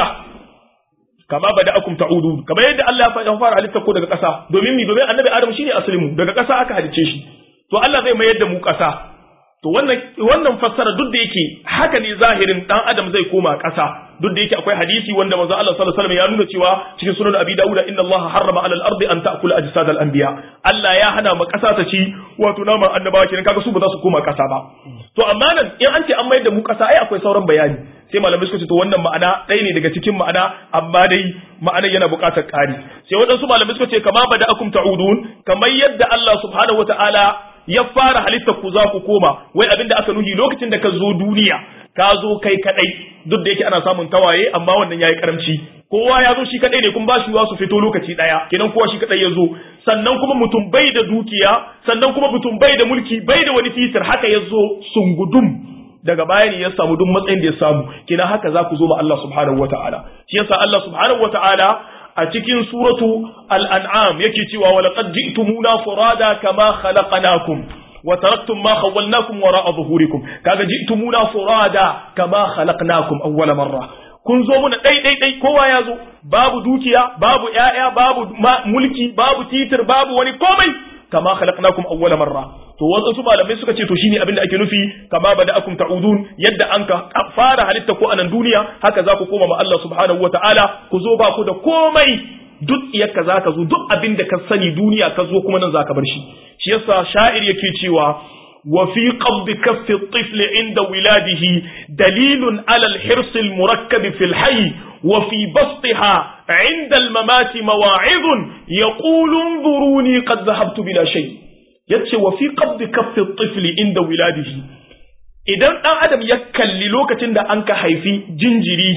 kama bada'akum ta'udun kamar yadda Allah ya fara halittar ku daga ƙasa domin mi domin annabi adam shine aslimu daga ƙasa aka halicce shi to Allah zai mayar da mu ƙasa to wannan wannan fassara duk da yake haka ne zahirin dan adam zai koma ƙasa duk da yake akwai hadisi wanda manzo Allah sallallahu alaihi wasallam ya nuna cewa cikin sunan Abi Dawud inna Allah harrama 'ala al-ardi an ta'kula ajsad al-anbiya Allah ya hana ma ƙasa ta ci wato naman annabawa kenan kaga su ba za su koma ƙasa ba to amma nan in an ce an mayar da mu ƙasa ai akwai sauran bayani sai malamai suka ce to wannan ma'ana ɗaya ne daga cikin ma'ana amma dai ma'anar yana buƙatar ƙari sai waɗansu malamai suka ce kama bada akum ta'udun kamar yadda Allah subhanahu wataala ya fara halittar ku za ku koma wai abinda aka nuhi lokacin da ka zo duniya ka zo kai kadai duk da yake ana samun tawaye amma wannan yayi karamci kowa ya zo shi kadai ne kuma ba shi su fito lokaci daya kenan kowa shi kadai ya zo sannan kuma mutum bai da dukiya sannan kuma mutum bai da mulki bai da wani titir haka ya zo sungudum daga baya ne ya samu duk matsayin da ya samu kenan haka za ku zo ma Allah subhanahu wataala shi yasa Allah subhanahu wataala a cikin suratu al'an'am yake cewa wa laqad ji'tumuna furada kama khalaqnakum wa taraktum ma khawwalnakum wara'a zuhurikum kaga ji'tumuna furada kama khalaqnakum awwala marra kun zo muna dai dai dai kowa ya zo babu dukiya babu ƴaƴa babu mulki babu titir babu wani komai kama khalaqnakum awwala marra to wasu malamai suka ce to shine abin da ake nufi kama bada'akum ta'udun yadda an ka fara halitta ko anan duniya haka za ku koma ma Allah subhanahu wata'ala ku zo ba ku da komai duk iyakka za ka zo duk abin da ka sani duniya ka zo kuma nan za ka bar shi shi yasa sha'ir yake cewa wa fi qabd kaffi at-tifl inda wiladihi dalilun ala al-hirs al-murakkab fi al-hayy wa fi bastiha inda al-mamat mawa'id yaqulu انظروني قد ذهبت بلا شيء yace wa fi qabd kaffi at-tifl inda wiladihi idan dan adam ya kalli lokacin da an ka haifi jinjiri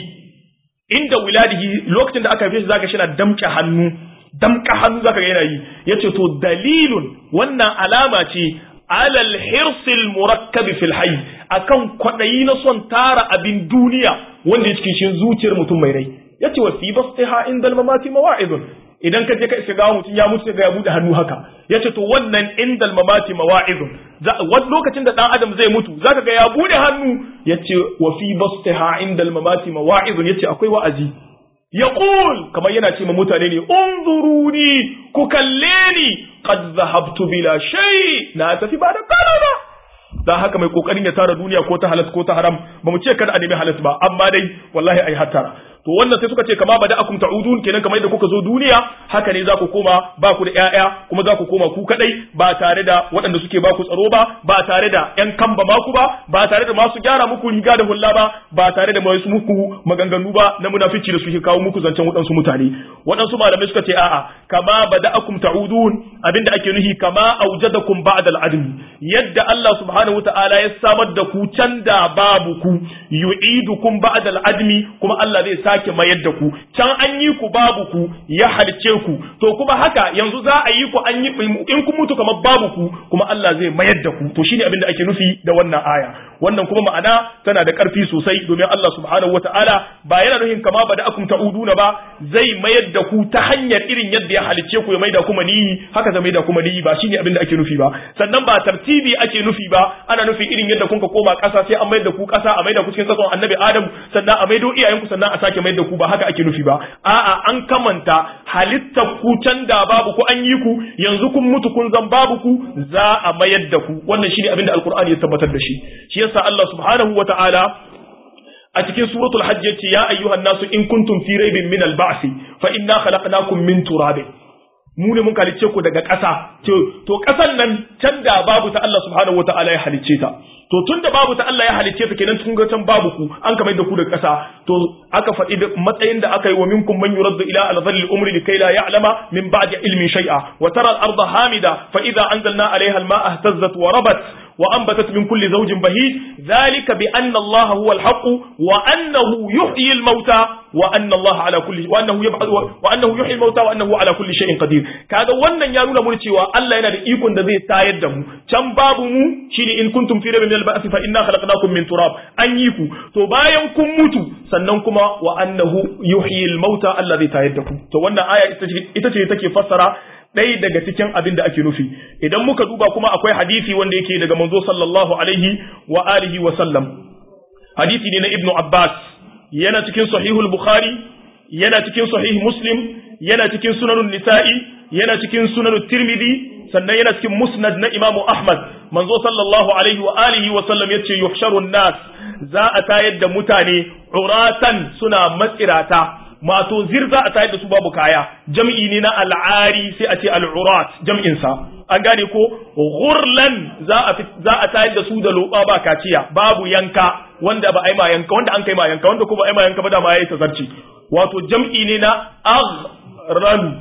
inda wiladihi lokacin da aka haife shi zaka shi na damke hannu damka hannu zaka ga yana yi yace to dalilun wannan alama ce alal hirsil murakkab fil hayy akan kwadayi na son tara abin duniya wanda yake cikin zuciyar mutum mai rai yace wa fi bastiha indal mamati mawa'idun idan ka je ka iska gawa mutum ya mutu ga ya bude hannu haka yace to wannan indal mamati mawa'izun wani lokacin da dan adam zai mutu zaka ga ya bude hannu yace wa fi bastiha indal mamati mawa'izun yace akwai wa'azi yaqul kamar yana ce ma mutane ne unzuruni ku kalle ni qad zahabtu bila shay na tafi ba da kana ba dan haka mai kokarin ya tara duniya ko ta halas ko ta haram ba mu ce kada a nemi halas ba amma dai wallahi ai hattara to wannan sai suka ce kama bada akum ta'udun kenan kamar yadda kuka zo duniya haka ne za ku koma ba ku da ƴaƴa kuma za ku koma ku kadai ba tare da waɗanda suke ba ku tsaro ba ba tare da ƴan kamba maku ba ba tare da masu gyara muku riga da hulla ba ba tare da masu muku maganganu ba na munafici da suke kawo muku zancen waɗansu mutane waɗansu malamai suka ce a'a kama bada akum ta'udun abinda ake nuhi kama aujadakum ba'da al'admi yadda Allah subhanahu wata'ala ya samar da ku can da babu ku yu'idukum ba'da al-admi kuma Allah zai sake mayar da ku can an yi ku babu ku ya halice ku to kuma haka yanzu za a yi ku an yi in kun mutu kamar babu ku kuma Allah zai mayar da ku to shine abin da ake nufi da wannan aya wannan kuma ma'ana tana da ƙarfi sosai domin Allah subhanahu wata'ala ba yana nufin kama ba da akum ta'uduna ba zai mayar da ku ta hanyar irin yadda ya halicce ku ya maida kuma niyi haka zai maida kuma niyi ba shine abin da ake nufi ba sannan ba tartibi ake nufi ba ana nufin irin yadda kun ka koma ƙasa sai an mayar da ku ƙasa a maida ku cikin tsakon annabi Adam sannan a maido iyayenku sannan a sake mayar da ku ba haka ake nufi ba a'a an kamanta halittar ku can da babu ku an yi ku yanzu kun mutu kun zan babu ku za a mayar da ku wannan shine abin da alqur'ani ya tabbatar da shi shi yasa Allah subhanahu wa ta'ala a cikin suratul hajj yace ya ayyuhan nasu in kuntum fi raibin min al-ba'th fa inna khalaqnakum min turabin mu ne mun halicce ku daga ƙasa to ƙasan nan can da babu ta Allah subhanahu wa ta'ala ya halicce ta to tun da babu ta Allah ya halicce ta kenan tun ga can babu ku an kamar da ku daga ƙasa to aka faɗi matsayin da aka yi wa minkum man yuraddu ila al-dhalli al-umri likay la ya'lama min ba'di ilmin shay'a wa tara al-ardha hamida fa idha anzalna 'alayha al-ma'a ihtazzat wa rabat وأنبتت من كل زوج بهيج ذلك بأن الله هو الحق وأنه يحيي الموتى وأن الله على كل وأنه يبعث وأنه يحيي الموتى وأنه على كل شيء قدير kaga wannan ya nuna mun cewa Allah yana da ikon da zai tayar da mu can babu mu shine in kuntum fi rabbin al-ba'th fa inna khalaqnakum min turab an yi ku to bayan kun mutu sannan kuma wa annahu yuhyi al-mauta Allah zai tayar da ku to wannan aya ita ce take fassara ɗaya daga cikin abin da ake nufi idan muka duba kuma akwai hadisi wanda yake daga manzo sallallahu alaihi wa alihi wa sallam hadisi ne na ibnu abbas yana cikin sahihul bukhari yana cikin sahih muslim yana cikin sunanun nisa'i yana cikin sunanun tirmidhi sannan yana cikin musnad na imamu ahmad manzo sallallahu alaihi wa alihi wa sallam yace yuhsharun nas za a tayar da mutane uratan suna matsirata mato zir za a tayar da su babu kaya jam'i ne na al'ari sai a ce al'urat jam'in sa an gane ko ghurlan za a za a tayar da su da loba ba kaciya babu yanka wanda ba ai ma yanka wanda an kai ma yanka wanda ko ba ai ma yanka ba da ma yayi tazarci wato jam'i ne na aghralu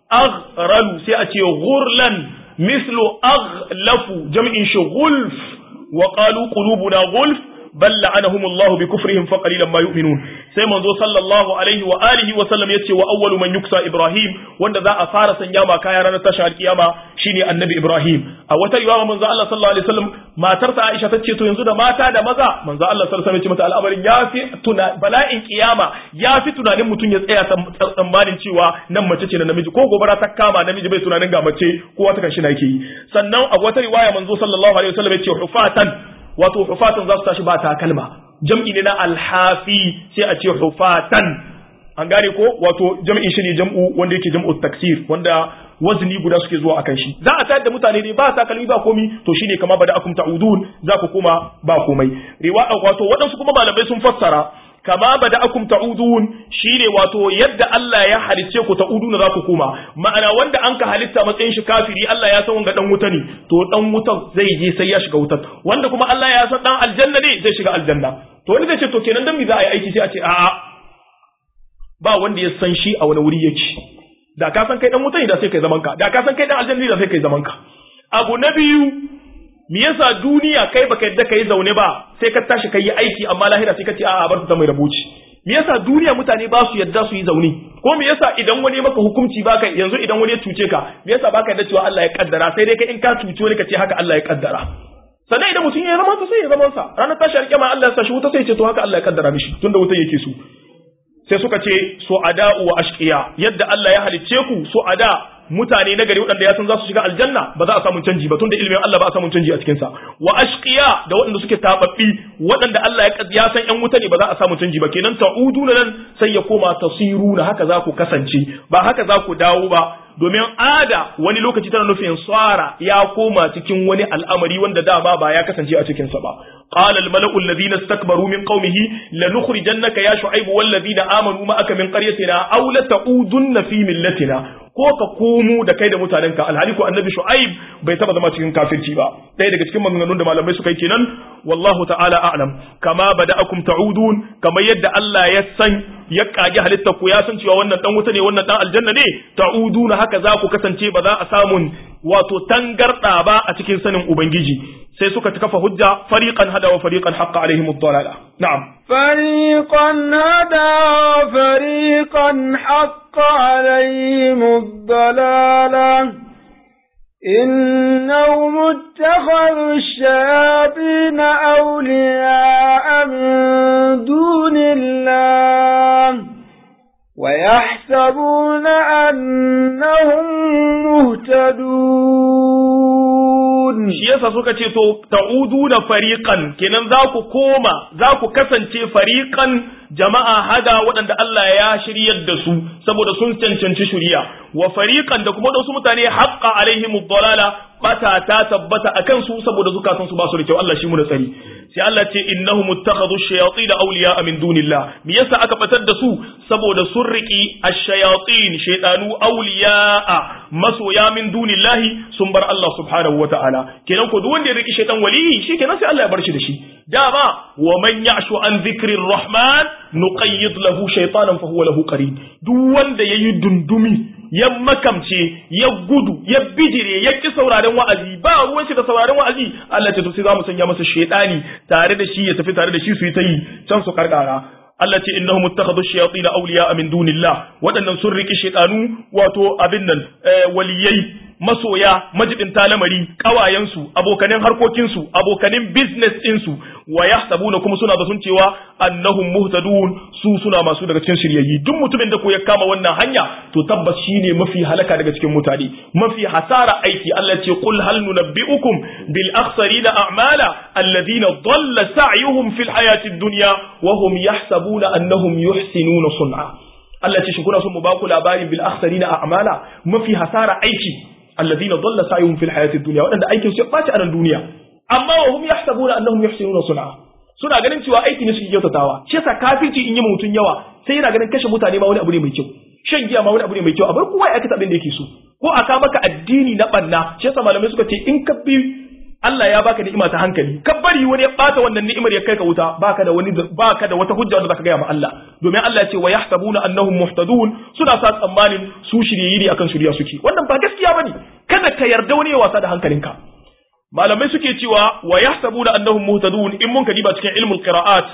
aghralu sai a ce ghurlan mislu aghlafu jam'in shi gulf wa qalu qulubuna gulf bal la'anahum Allah bi kufrihim fa qalilan ma yu'minun sai manzo sallallahu alaihi wa alihi wa sallam yace wa awwalu man yuksa Ibrahim wanda za a fara sanya ma kaya ranar tashar kiyama shine annabi Ibrahim a wata riwaya manzo Allah sallallahu alaihi wasallam matarsa Aisha tace to yanzu da mata da maza manzo Allah sallallahu alaihi wasallam ya ce mata al'amarin yafi tuna bala'in kiyama yafi tunanin mutum ya tsaya tsammanin cewa nan mace ce na namiji ko gobara ta kama namiji bai tunanin ga mace kowa ta kan shi na yake yi sannan a wata riwaya manzo sallallahu alaihi wasallam ya ce hufatan wato hufatan za su tashi ba takalma jam'i ne na alhafi sai a ce hufatan an gane ko wato jam'in shi ne jam'u wanda yake jam'u taksir wanda wazni guda suke zuwa akan shi za a tayar da mutane ne ba takalmi ba komi to shine kama bada akum ta'udun za ku koma ba komai riwaya wato waɗansu kuma malamai sun fassara kama bada akum ta'udun shine wato yadda Allah ya halicce ku ta'uduna za ku koma ma'ana wanda an ka halitta matsayin shi kafiri Allah ya san wanga dan wuta ne to dan wutan zai je sai ya shiga wutar wanda kuma Allah ya san dan aljanna ne zai shiga aljanna to wani zai ce to kenan dan me za a yi aiki sai a ce a'a ba wanda ya san shi a wani wuri yake da ka san kai dan wuta ne da sai kai zaman ka da ka san kai dan aljanna ne da sai kai zaman ka abu na biyu me yasa duniya kai baka yadda kai zaune ba sai ka tashi kai aiki amma lahira sai ka ce a'a bar ta mai rabuci me yasa duniya mutane ba su yadda su yi zaune ko me yasa idan wani maka hukunci baka yanzu idan wani ya cuce ka me yasa baka yadda cewa Allah ya kaddara sai dai kai in ka cuce wani ka ce haka Allah ya kaddara sannan idan mutum ya zama sai ya zama sa ranar tashi alƙiyama Allah ya sa shi wuta sai ya ce to haka Allah ya kaddara mishi tunda wuta yake so sai suka ce su'ada'u wa ashqiya yadda Allah ya halicce ku su'ada mutane na gari waɗanda ya san za su shiga aljanna ba za a samu canji ba tunda ilimin Allah ba a samu canji a cikin sa wa ashqiya da waɗanda suke tababbi waɗanda Allah ya san ƴan wuta ne ba za a samu canji ba kenan ta'uduna nan sai ya koma tasiruna haka za ku kasance ba haka za ku dawo ba domin ada wani lokaci tana nufin tsara ya koma cikin wani al'amari wanda dama ba ya kasance a cikinsa ba. قال الملأ الذين استكبروا من قومه لنخرجنك يا شعيب والذين آمنوا معك من قريتنا أو لتعودن في ملتنا ko ka komo da kai da mutanenka alhali ko annabi shu'aib bai taba zama cikin kafirci ba ɗaya daga cikin maganganun da malamai suka yi kenan wallahu ta'ala a'lam kama bada'akum ta'udun kamar yadda Allah ya san ya kage halittar ku ya san cewa wannan dan wuta ne wannan dan aljanna ne ta'uduna haka za ku kasance ba za a samun wato tangarda ba a cikin sanin ubangiji sai suka kafa hujja fariqan hada wa fariqan haqqa alaihim ad-dalala na'am fariqan hada wa fariqan haqqa alaihim ad-dalala إنهم اتخذوا الشياطين أولياء من دون الله ويحسبون أنهم مهتدون shi yasa suka ce to ta'uduna fariqan kenan za ku koma za ku kasance fariqan jama'a hada waɗanda Allah ya shiryar da su saboda sun cancanci shiriya wa fariqan da kuma wasu mutane haqqa alaihim ad-dalala bata ta tabbata akan su saboda zukatan su ba su da kyau Allah shi mu da tsari sai Allah ce innahum ittakhadhu ash-shayatin awliya min dunillah me yasa aka batar da su saboda sun riki ash-shayatin shaytanu awliya masoya min dunillahi sun bar Allah subhanahu wata'ala kenan ko duk wanda ya riki shaytan waliyi shikenan sai Allah ya bar shi da shi dama wa man ya'shu an dhikri rahman nuqayyid lahu shaytanan fa huwa lahu qarin duk wanda yayi dundumi ya makamce ya gudu ya bijire ya ki sauraren wa'azi ba ruwan shi da sauraren wa'azi Allah ce to sai zamu sanya masa shaytani tare da shi ya tafi tare da shi su yi ta yi can su karkara Allah ce innahum ittakhadhu ash-shayatin awliya min dunillah wadannan sun riki shaytanu wato abin nan waliyai masoya majibin talamari kawayensu abokanin harkokinsu abokanin business ɗinsu wa yahsabuna kuma suna da sun cewa annahum muhtadun su suna masu daga cikin shiryayyi duk mutumin da ko ya kama wannan hanya to tabbas shine mafi halaka daga cikin mutane mafi hasara aiki Allah ce qul hal nunabbiukum bil akhsarina a'mala alladhina dhalla sa'yuhum fil hayati dunya wa hum yahsabuna annahum yuhsinuna sun'a Allah ce shi kuna son mu ba ku labarin bil akhsarina a'mala mafi hasara aiki alladhina dhalla sa'yuhum fil hayati dunya wadanda aikin su ya baci a nan duniya amma wa hum yahsabuna annahum yuhsinuna sun'a suna ganin cewa aiki ne suke kyautatawa shi yasa kafirci in yi mutun yawa sai yana ganin kashe mutane ma wani abu ne mai kyau shan giya ma wani abu ne mai kyau a bar kowa ya aikata abin da yake so ko a ka maka addini na banna shi yasa malamai suka ce in ka bi Allah ya baka ni'ima ta hankali ka bari wani ya bata wannan ni'imar ya kai ka wuta baka da wani baka da wata hujja wanda zaka gaya ma Allah domin Allah ya ce wa yahsabuna annahum muhtadun suna sa tsammanin su shirye ne akan shirya suke wannan ba gaskiya bane kada ka yarda wani ya wasa da hankalinka malamai suke cewa wa yahsabuna annahum muhtadun in mun kadiba cikin ilmul qira'at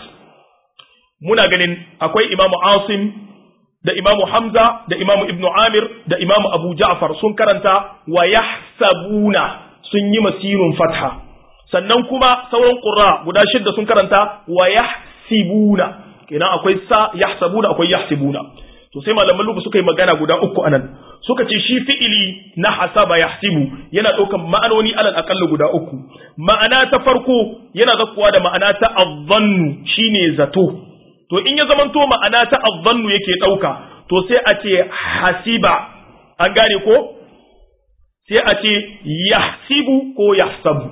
muna ganin akwai imamu Asim da imamu Hamza da imamu Ibn Amir da imamu Abu Ja'far sun karanta wa yahsabuna sun yi masirun fatha sannan kuma sauran qurra guda shidda sun karanta wa yahsibuna kenan akwai sa yahsabuna akwai yahsibuna to sai malaman lugu suka yi magana guda uku anan suka ce shi fi'ili na hasaba yahsibu yana ɗaukan ma'anoni alal aqalla guda uku ma'ana ta farko yana zakkuwa da ma'ana ta azzannu shine zato to in ya zamanto ma'ana ta azzannu yake ɗauka to sai a ce hasiba an gane ko sai a ce yahsibu ko yahsabu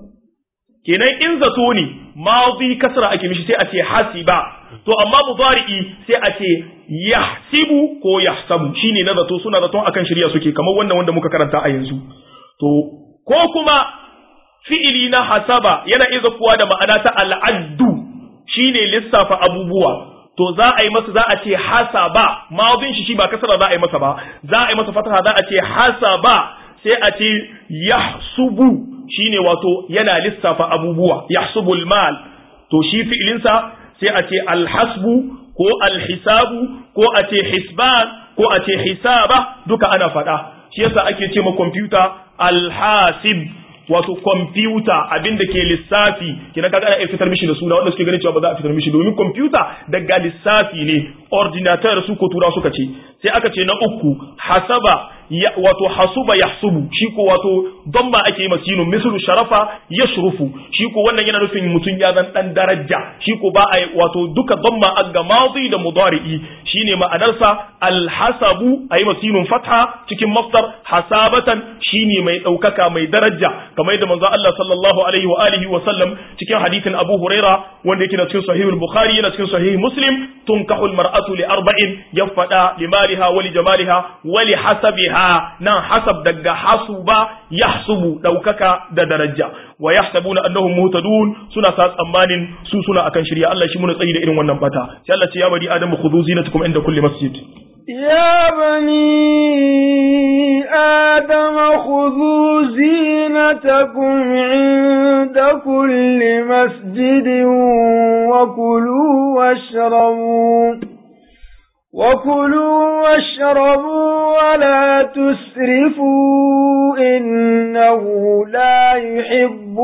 kenan in zato ne madi kasra ake mishi sai a ce hasiba to amma mudari'i sai a ce yahsibu ko yahsabu shine na zato suna zaton akan shirya suke kamar wannan wanda muka karanta a yanzu to ko kuma fi'ili na hasaba yana iya kuwa da ma'ana ta al'addu shine lissafa abubuwa to za a yi masa za a ce hasaba madin shi shi ba kasra za a yi masa ba za a yi masa fataha za a ce hasaba sai a ce yahsubu shine wato yana lissafa abubuwa yahsubul mal to shi fi'ilinsa sai a ce alhasbu ko alhisabu ko a ce hisban ko a ce hisaba duka ana faɗa shi yasa ake ce ma kwamfuta alhasib wato kwamfuta abinda ke lissafi kina kaga ana fitar mishi da suna wanda suke ganin cewa ba za a fitar mishi domin kwamfuta daga lissafi ne ordinateur su ko tura suka ce sai aka ce na uku hasaba wato hasuba yahsubu shi ko wato damma ake yi masinu mislu sharafa yashrufu shi ko wannan yana nufin mutum ya zan dan daraja shi ko ba a wato duka damma aga madi da mudari'i shine ma'anarsa alhasabu ayi masinun fatha cikin maftar hasabatan shine mai daukaka mai daraja kamar yadda manzo Allah sallallahu alaihi wa alihi wa sallam cikin hadithin Abu Huraira wanda yake cikin sahih al-Bukhari yana cikin sahih Muslim tunkahul mar'atu li arba'in yafada limaliha wa li jamaliha wa li hasabiha nan hasab daga hasuba yahsubu daukaka da daraja wa yahsabuna annahum muhtadun suna sa tsammanin su suna akan shirya Allah shi muna tsayi da irin wannan bata sai Allah ce ya bari adamu khudhu zinatakum inda kulli masjid يا بني آدم خذوا زينتكم عند كل مسجد وكلوا واشربوا وكلوا واشربوا ولا تسرفوا إنه لا يحب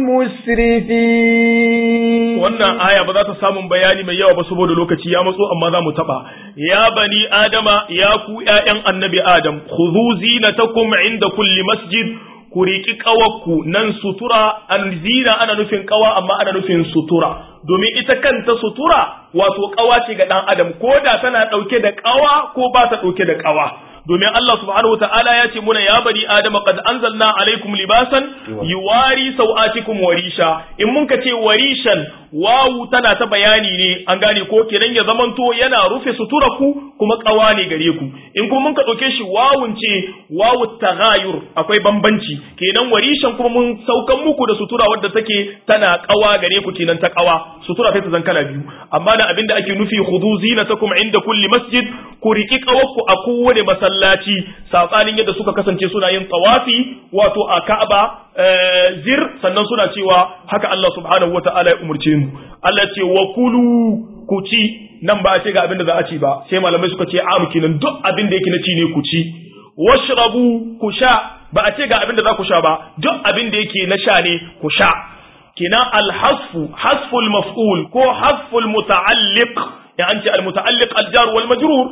المسرفين wannan aya ba za ta samun bayani mai yawa ba saboda lokaci ya matso amma za mu taba ya bani adama ya ku ƴaƴan annabi adam khudhu zinatakum inda kulli masjid ku riƙi ƙawarku nan sutura zina ana nufin ƙawa amma ana nufin sutura domin ita kanta sutura wato ƙawa ce ga ɗan adam ko da tana ɗauke da ƙawa ko ba ta ɗauke da ƙawa domin Allah subhanahu wa ta'ala ya ce muna ya bani adama qad anzalna alaikum libasan yuwari sau'atikum warisha in mun ka ce warishan wawu tana ta bayani ne an gane ko kenan ya zamanto yana rufe sutura ku kuma kawa ne gare ku in kuma mun ka dauke shi wawun ce wawu taghayur akwai bambanci kenan warishan kuma mun saukan muku da sutura wadda take tana kawa gare ku kenan ta kawa sutura sai ta zan kala biyu amma da abinda ake nufi khudhu zinatakum inda kulli masjid ku riki kawarku a kowane masallaci sabanin yadda suka kasance suna yin tawafi wato a Ka'aba zir sannan suna cewa haka Allah subhanahu wataala ya umurce mu Allah ce wa kulu ku ci nan ba a ce ga abin da za a ci ba sai malamai suka ce amu kenan duk abin da yake na ci ne ku ci washrabu ku sha ba a ce ga abin da za ku sha ba duk abin da yake na sha ne ku sha kenan alhasfu hasful maf'ul ko hasful muta'alliq ya an ce al muta'alliq al jar wal majrur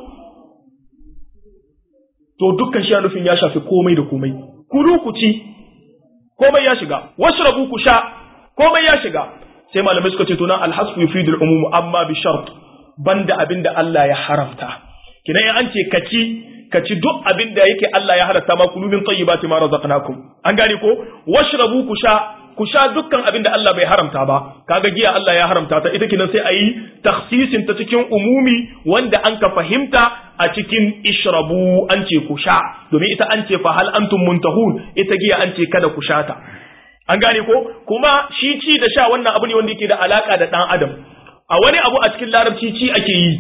to dukkan shi nufin ya shafi komai da komai kulu ku ci komai ya shiga washrabu ku sha komai ya shiga sai malamai suka ce to nan alhasbu yufidul umum amma bi shart banda abinda Allah ya haramta kinan an ce kaci kaci duk abinda yake Allah ya haramta ma kulu min tayyibati ma razaqnakum an gane ko washrabu ku sha ku sha dukkan abinda Allah bai haramta ba kaga giya Allah ya haramta ta ita kinan sai ayi takhsisin ta cikin umumi wanda an ka fahimta a cikin ishrabu an ce ku sha domin ita an ce fa hal antum muntahun ita giya an ce kada ku sha ta an gane ko kuma shi ci da sha wannan abu ne wanda yake da alaka da dan adam a wani abu a cikin larabci ci ake yi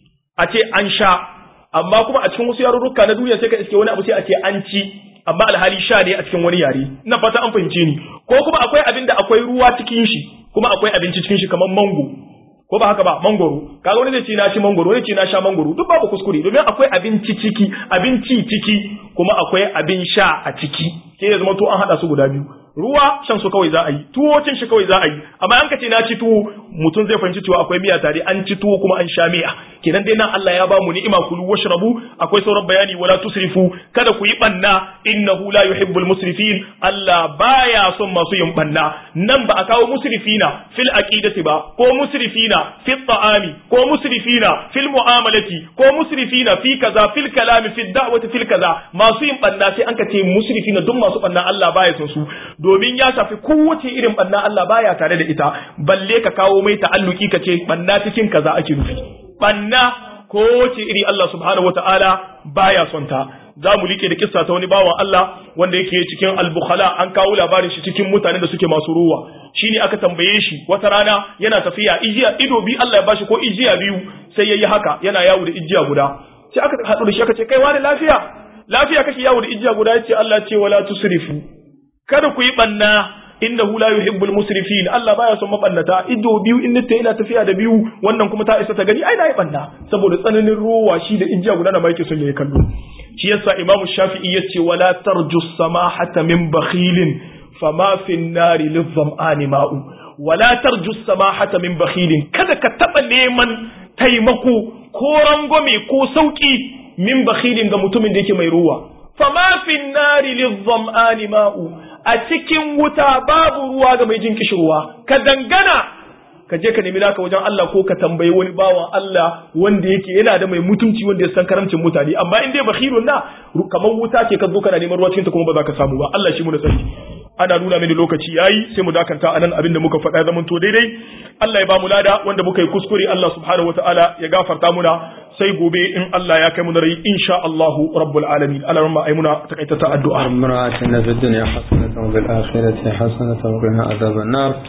a ce an sha amma kuma a cikin wasu yarurruka na duniya sai ka iske wani abu sai a ce an ci amma alhali sha ne a cikin wani yare ina fata an fahimce ni ko kuma akwai abin da akwai ruwa cikin shi kuma akwai abinci cikin shi kamar mango ko ba haka ba mangoro kaga wani zai ce na ci mangoro wani ce na sha mangoro duk babu kuskure domin akwai abinci ciki abinci ciki kuma akwai abin sha a ciki ke ya zama to an hada su guda biyu ruwa shan su kawai za a yi tuwo cin shi kawai za a yi amma an ka ce na ci tuwo mutum zai fahimci cewa akwai miya tare an ci tuwo kuma an sha miya kenan dai nan Allah ya ba mu ni'ima kulu washrabu akwai sauran bayani wala tusrifu kada ku yi banna innahu la yuhibbul musrifin Allah baya son masu yin banna nan ba a kawo musrifina fil aqidati ba ko musrifina fil ta'ami ko musrifina fil mu'amalati ko musrifina fi kaza fil kalami fil da'wati fil kaza masu yin banna sai an ka ce musrifina duk masu banna Allah baya son su domin ya shafi kowace irin banna Allah baya tare da ita balle ka kawo mai ta'alluki ka ce banna cikin kaza ake nufi banna kowace iri Allah subhanahu wataala baya son ta za mu like da kissa ta wani bawan Allah wanda yake cikin al-bukhala an kawo labarin shi cikin mutanen da suke masu ruwa shine aka tambaye shi wata rana yana tafiya ijiya ido bi Allah ya bashi ko ijiya biyu sai yayi haka yana yawo da ijiya guda sai aka haɗu da shi aka ce kai wani lafiya lafiya kake yawo da ijiya guda yace Allah ce wala tusrifu kada ku yi banna innahu la yuhibbul musrifin Allah baya son mabannata ido biyu in nita ina tafiya da biyu wannan kuma ta isa ta gani ai na yi banna saboda tsananin ruwa shi da ijiya guda na ma yake son ya kallo shi yasa Imam Shafi'i yace wala tarju samahata min bakhilin fama fi nari lidham'ani ma'u wala tarju samahata min bakhilin kada ka taba neman taimako ko rangwame ko sauki min bakhilin ga mutumin da yake mai ruwa fama fi nari lidham'ani ma'u a cikin wuta babu ruwa ga mai jin kishirwa ka dangana ka je ka nemi naka wajen Allah ko ka tambayi wani bawan Allah wanda yake yana da mai mutunci wanda ya san karamcin mutane amma in dai bakhirun na kamar wuta ce ka zo kana neman ruwa cikin ta kuma ba za ka samu ba Allah shi mu da sani ana nuna mini lokaci yayi sai mu dakanta anan abin da muka faɗa ya zaman to daidai Allah ya ba mu lada wanda muka yi kuskure Allah subhanahu wataala ya gafarta muna sai gobe in Allah ya kai mu da rai insha Allah rabbul alamin Allah ramma ai muna takaita ta addu'a ربنا آتنا في الدنيا حسنة وفي الآخرة حسنة وقنا عذاب النار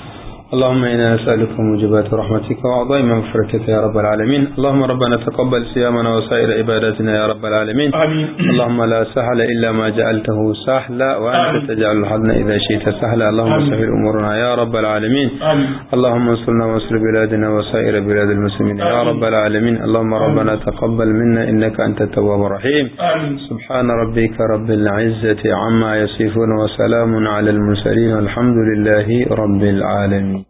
اللهم إنا نسألك موجبات رحمتك وعظيم مغفرتك يا رب العالمين اللهم ربنا تقبل صيامنا وسائر عباداتنا يا رب العالمين آمين اللهم لا سهل إلا ما جعلته سهلا وأنت تجعل الحزن إذا شئت سهلا اللهم آمين. سهل أمورنا يا رب العالمين آمين اللهم انصرنا وانصر بلادنا وسائر بلاد المسلمين يا آمين. رب العالمين اللهم ربنا تقبل منا إنك أنت التواب الرحيم آمين سبحان ربك رب العزة عما يصفون وسلام على المرسلين والحمد لله رب العالمين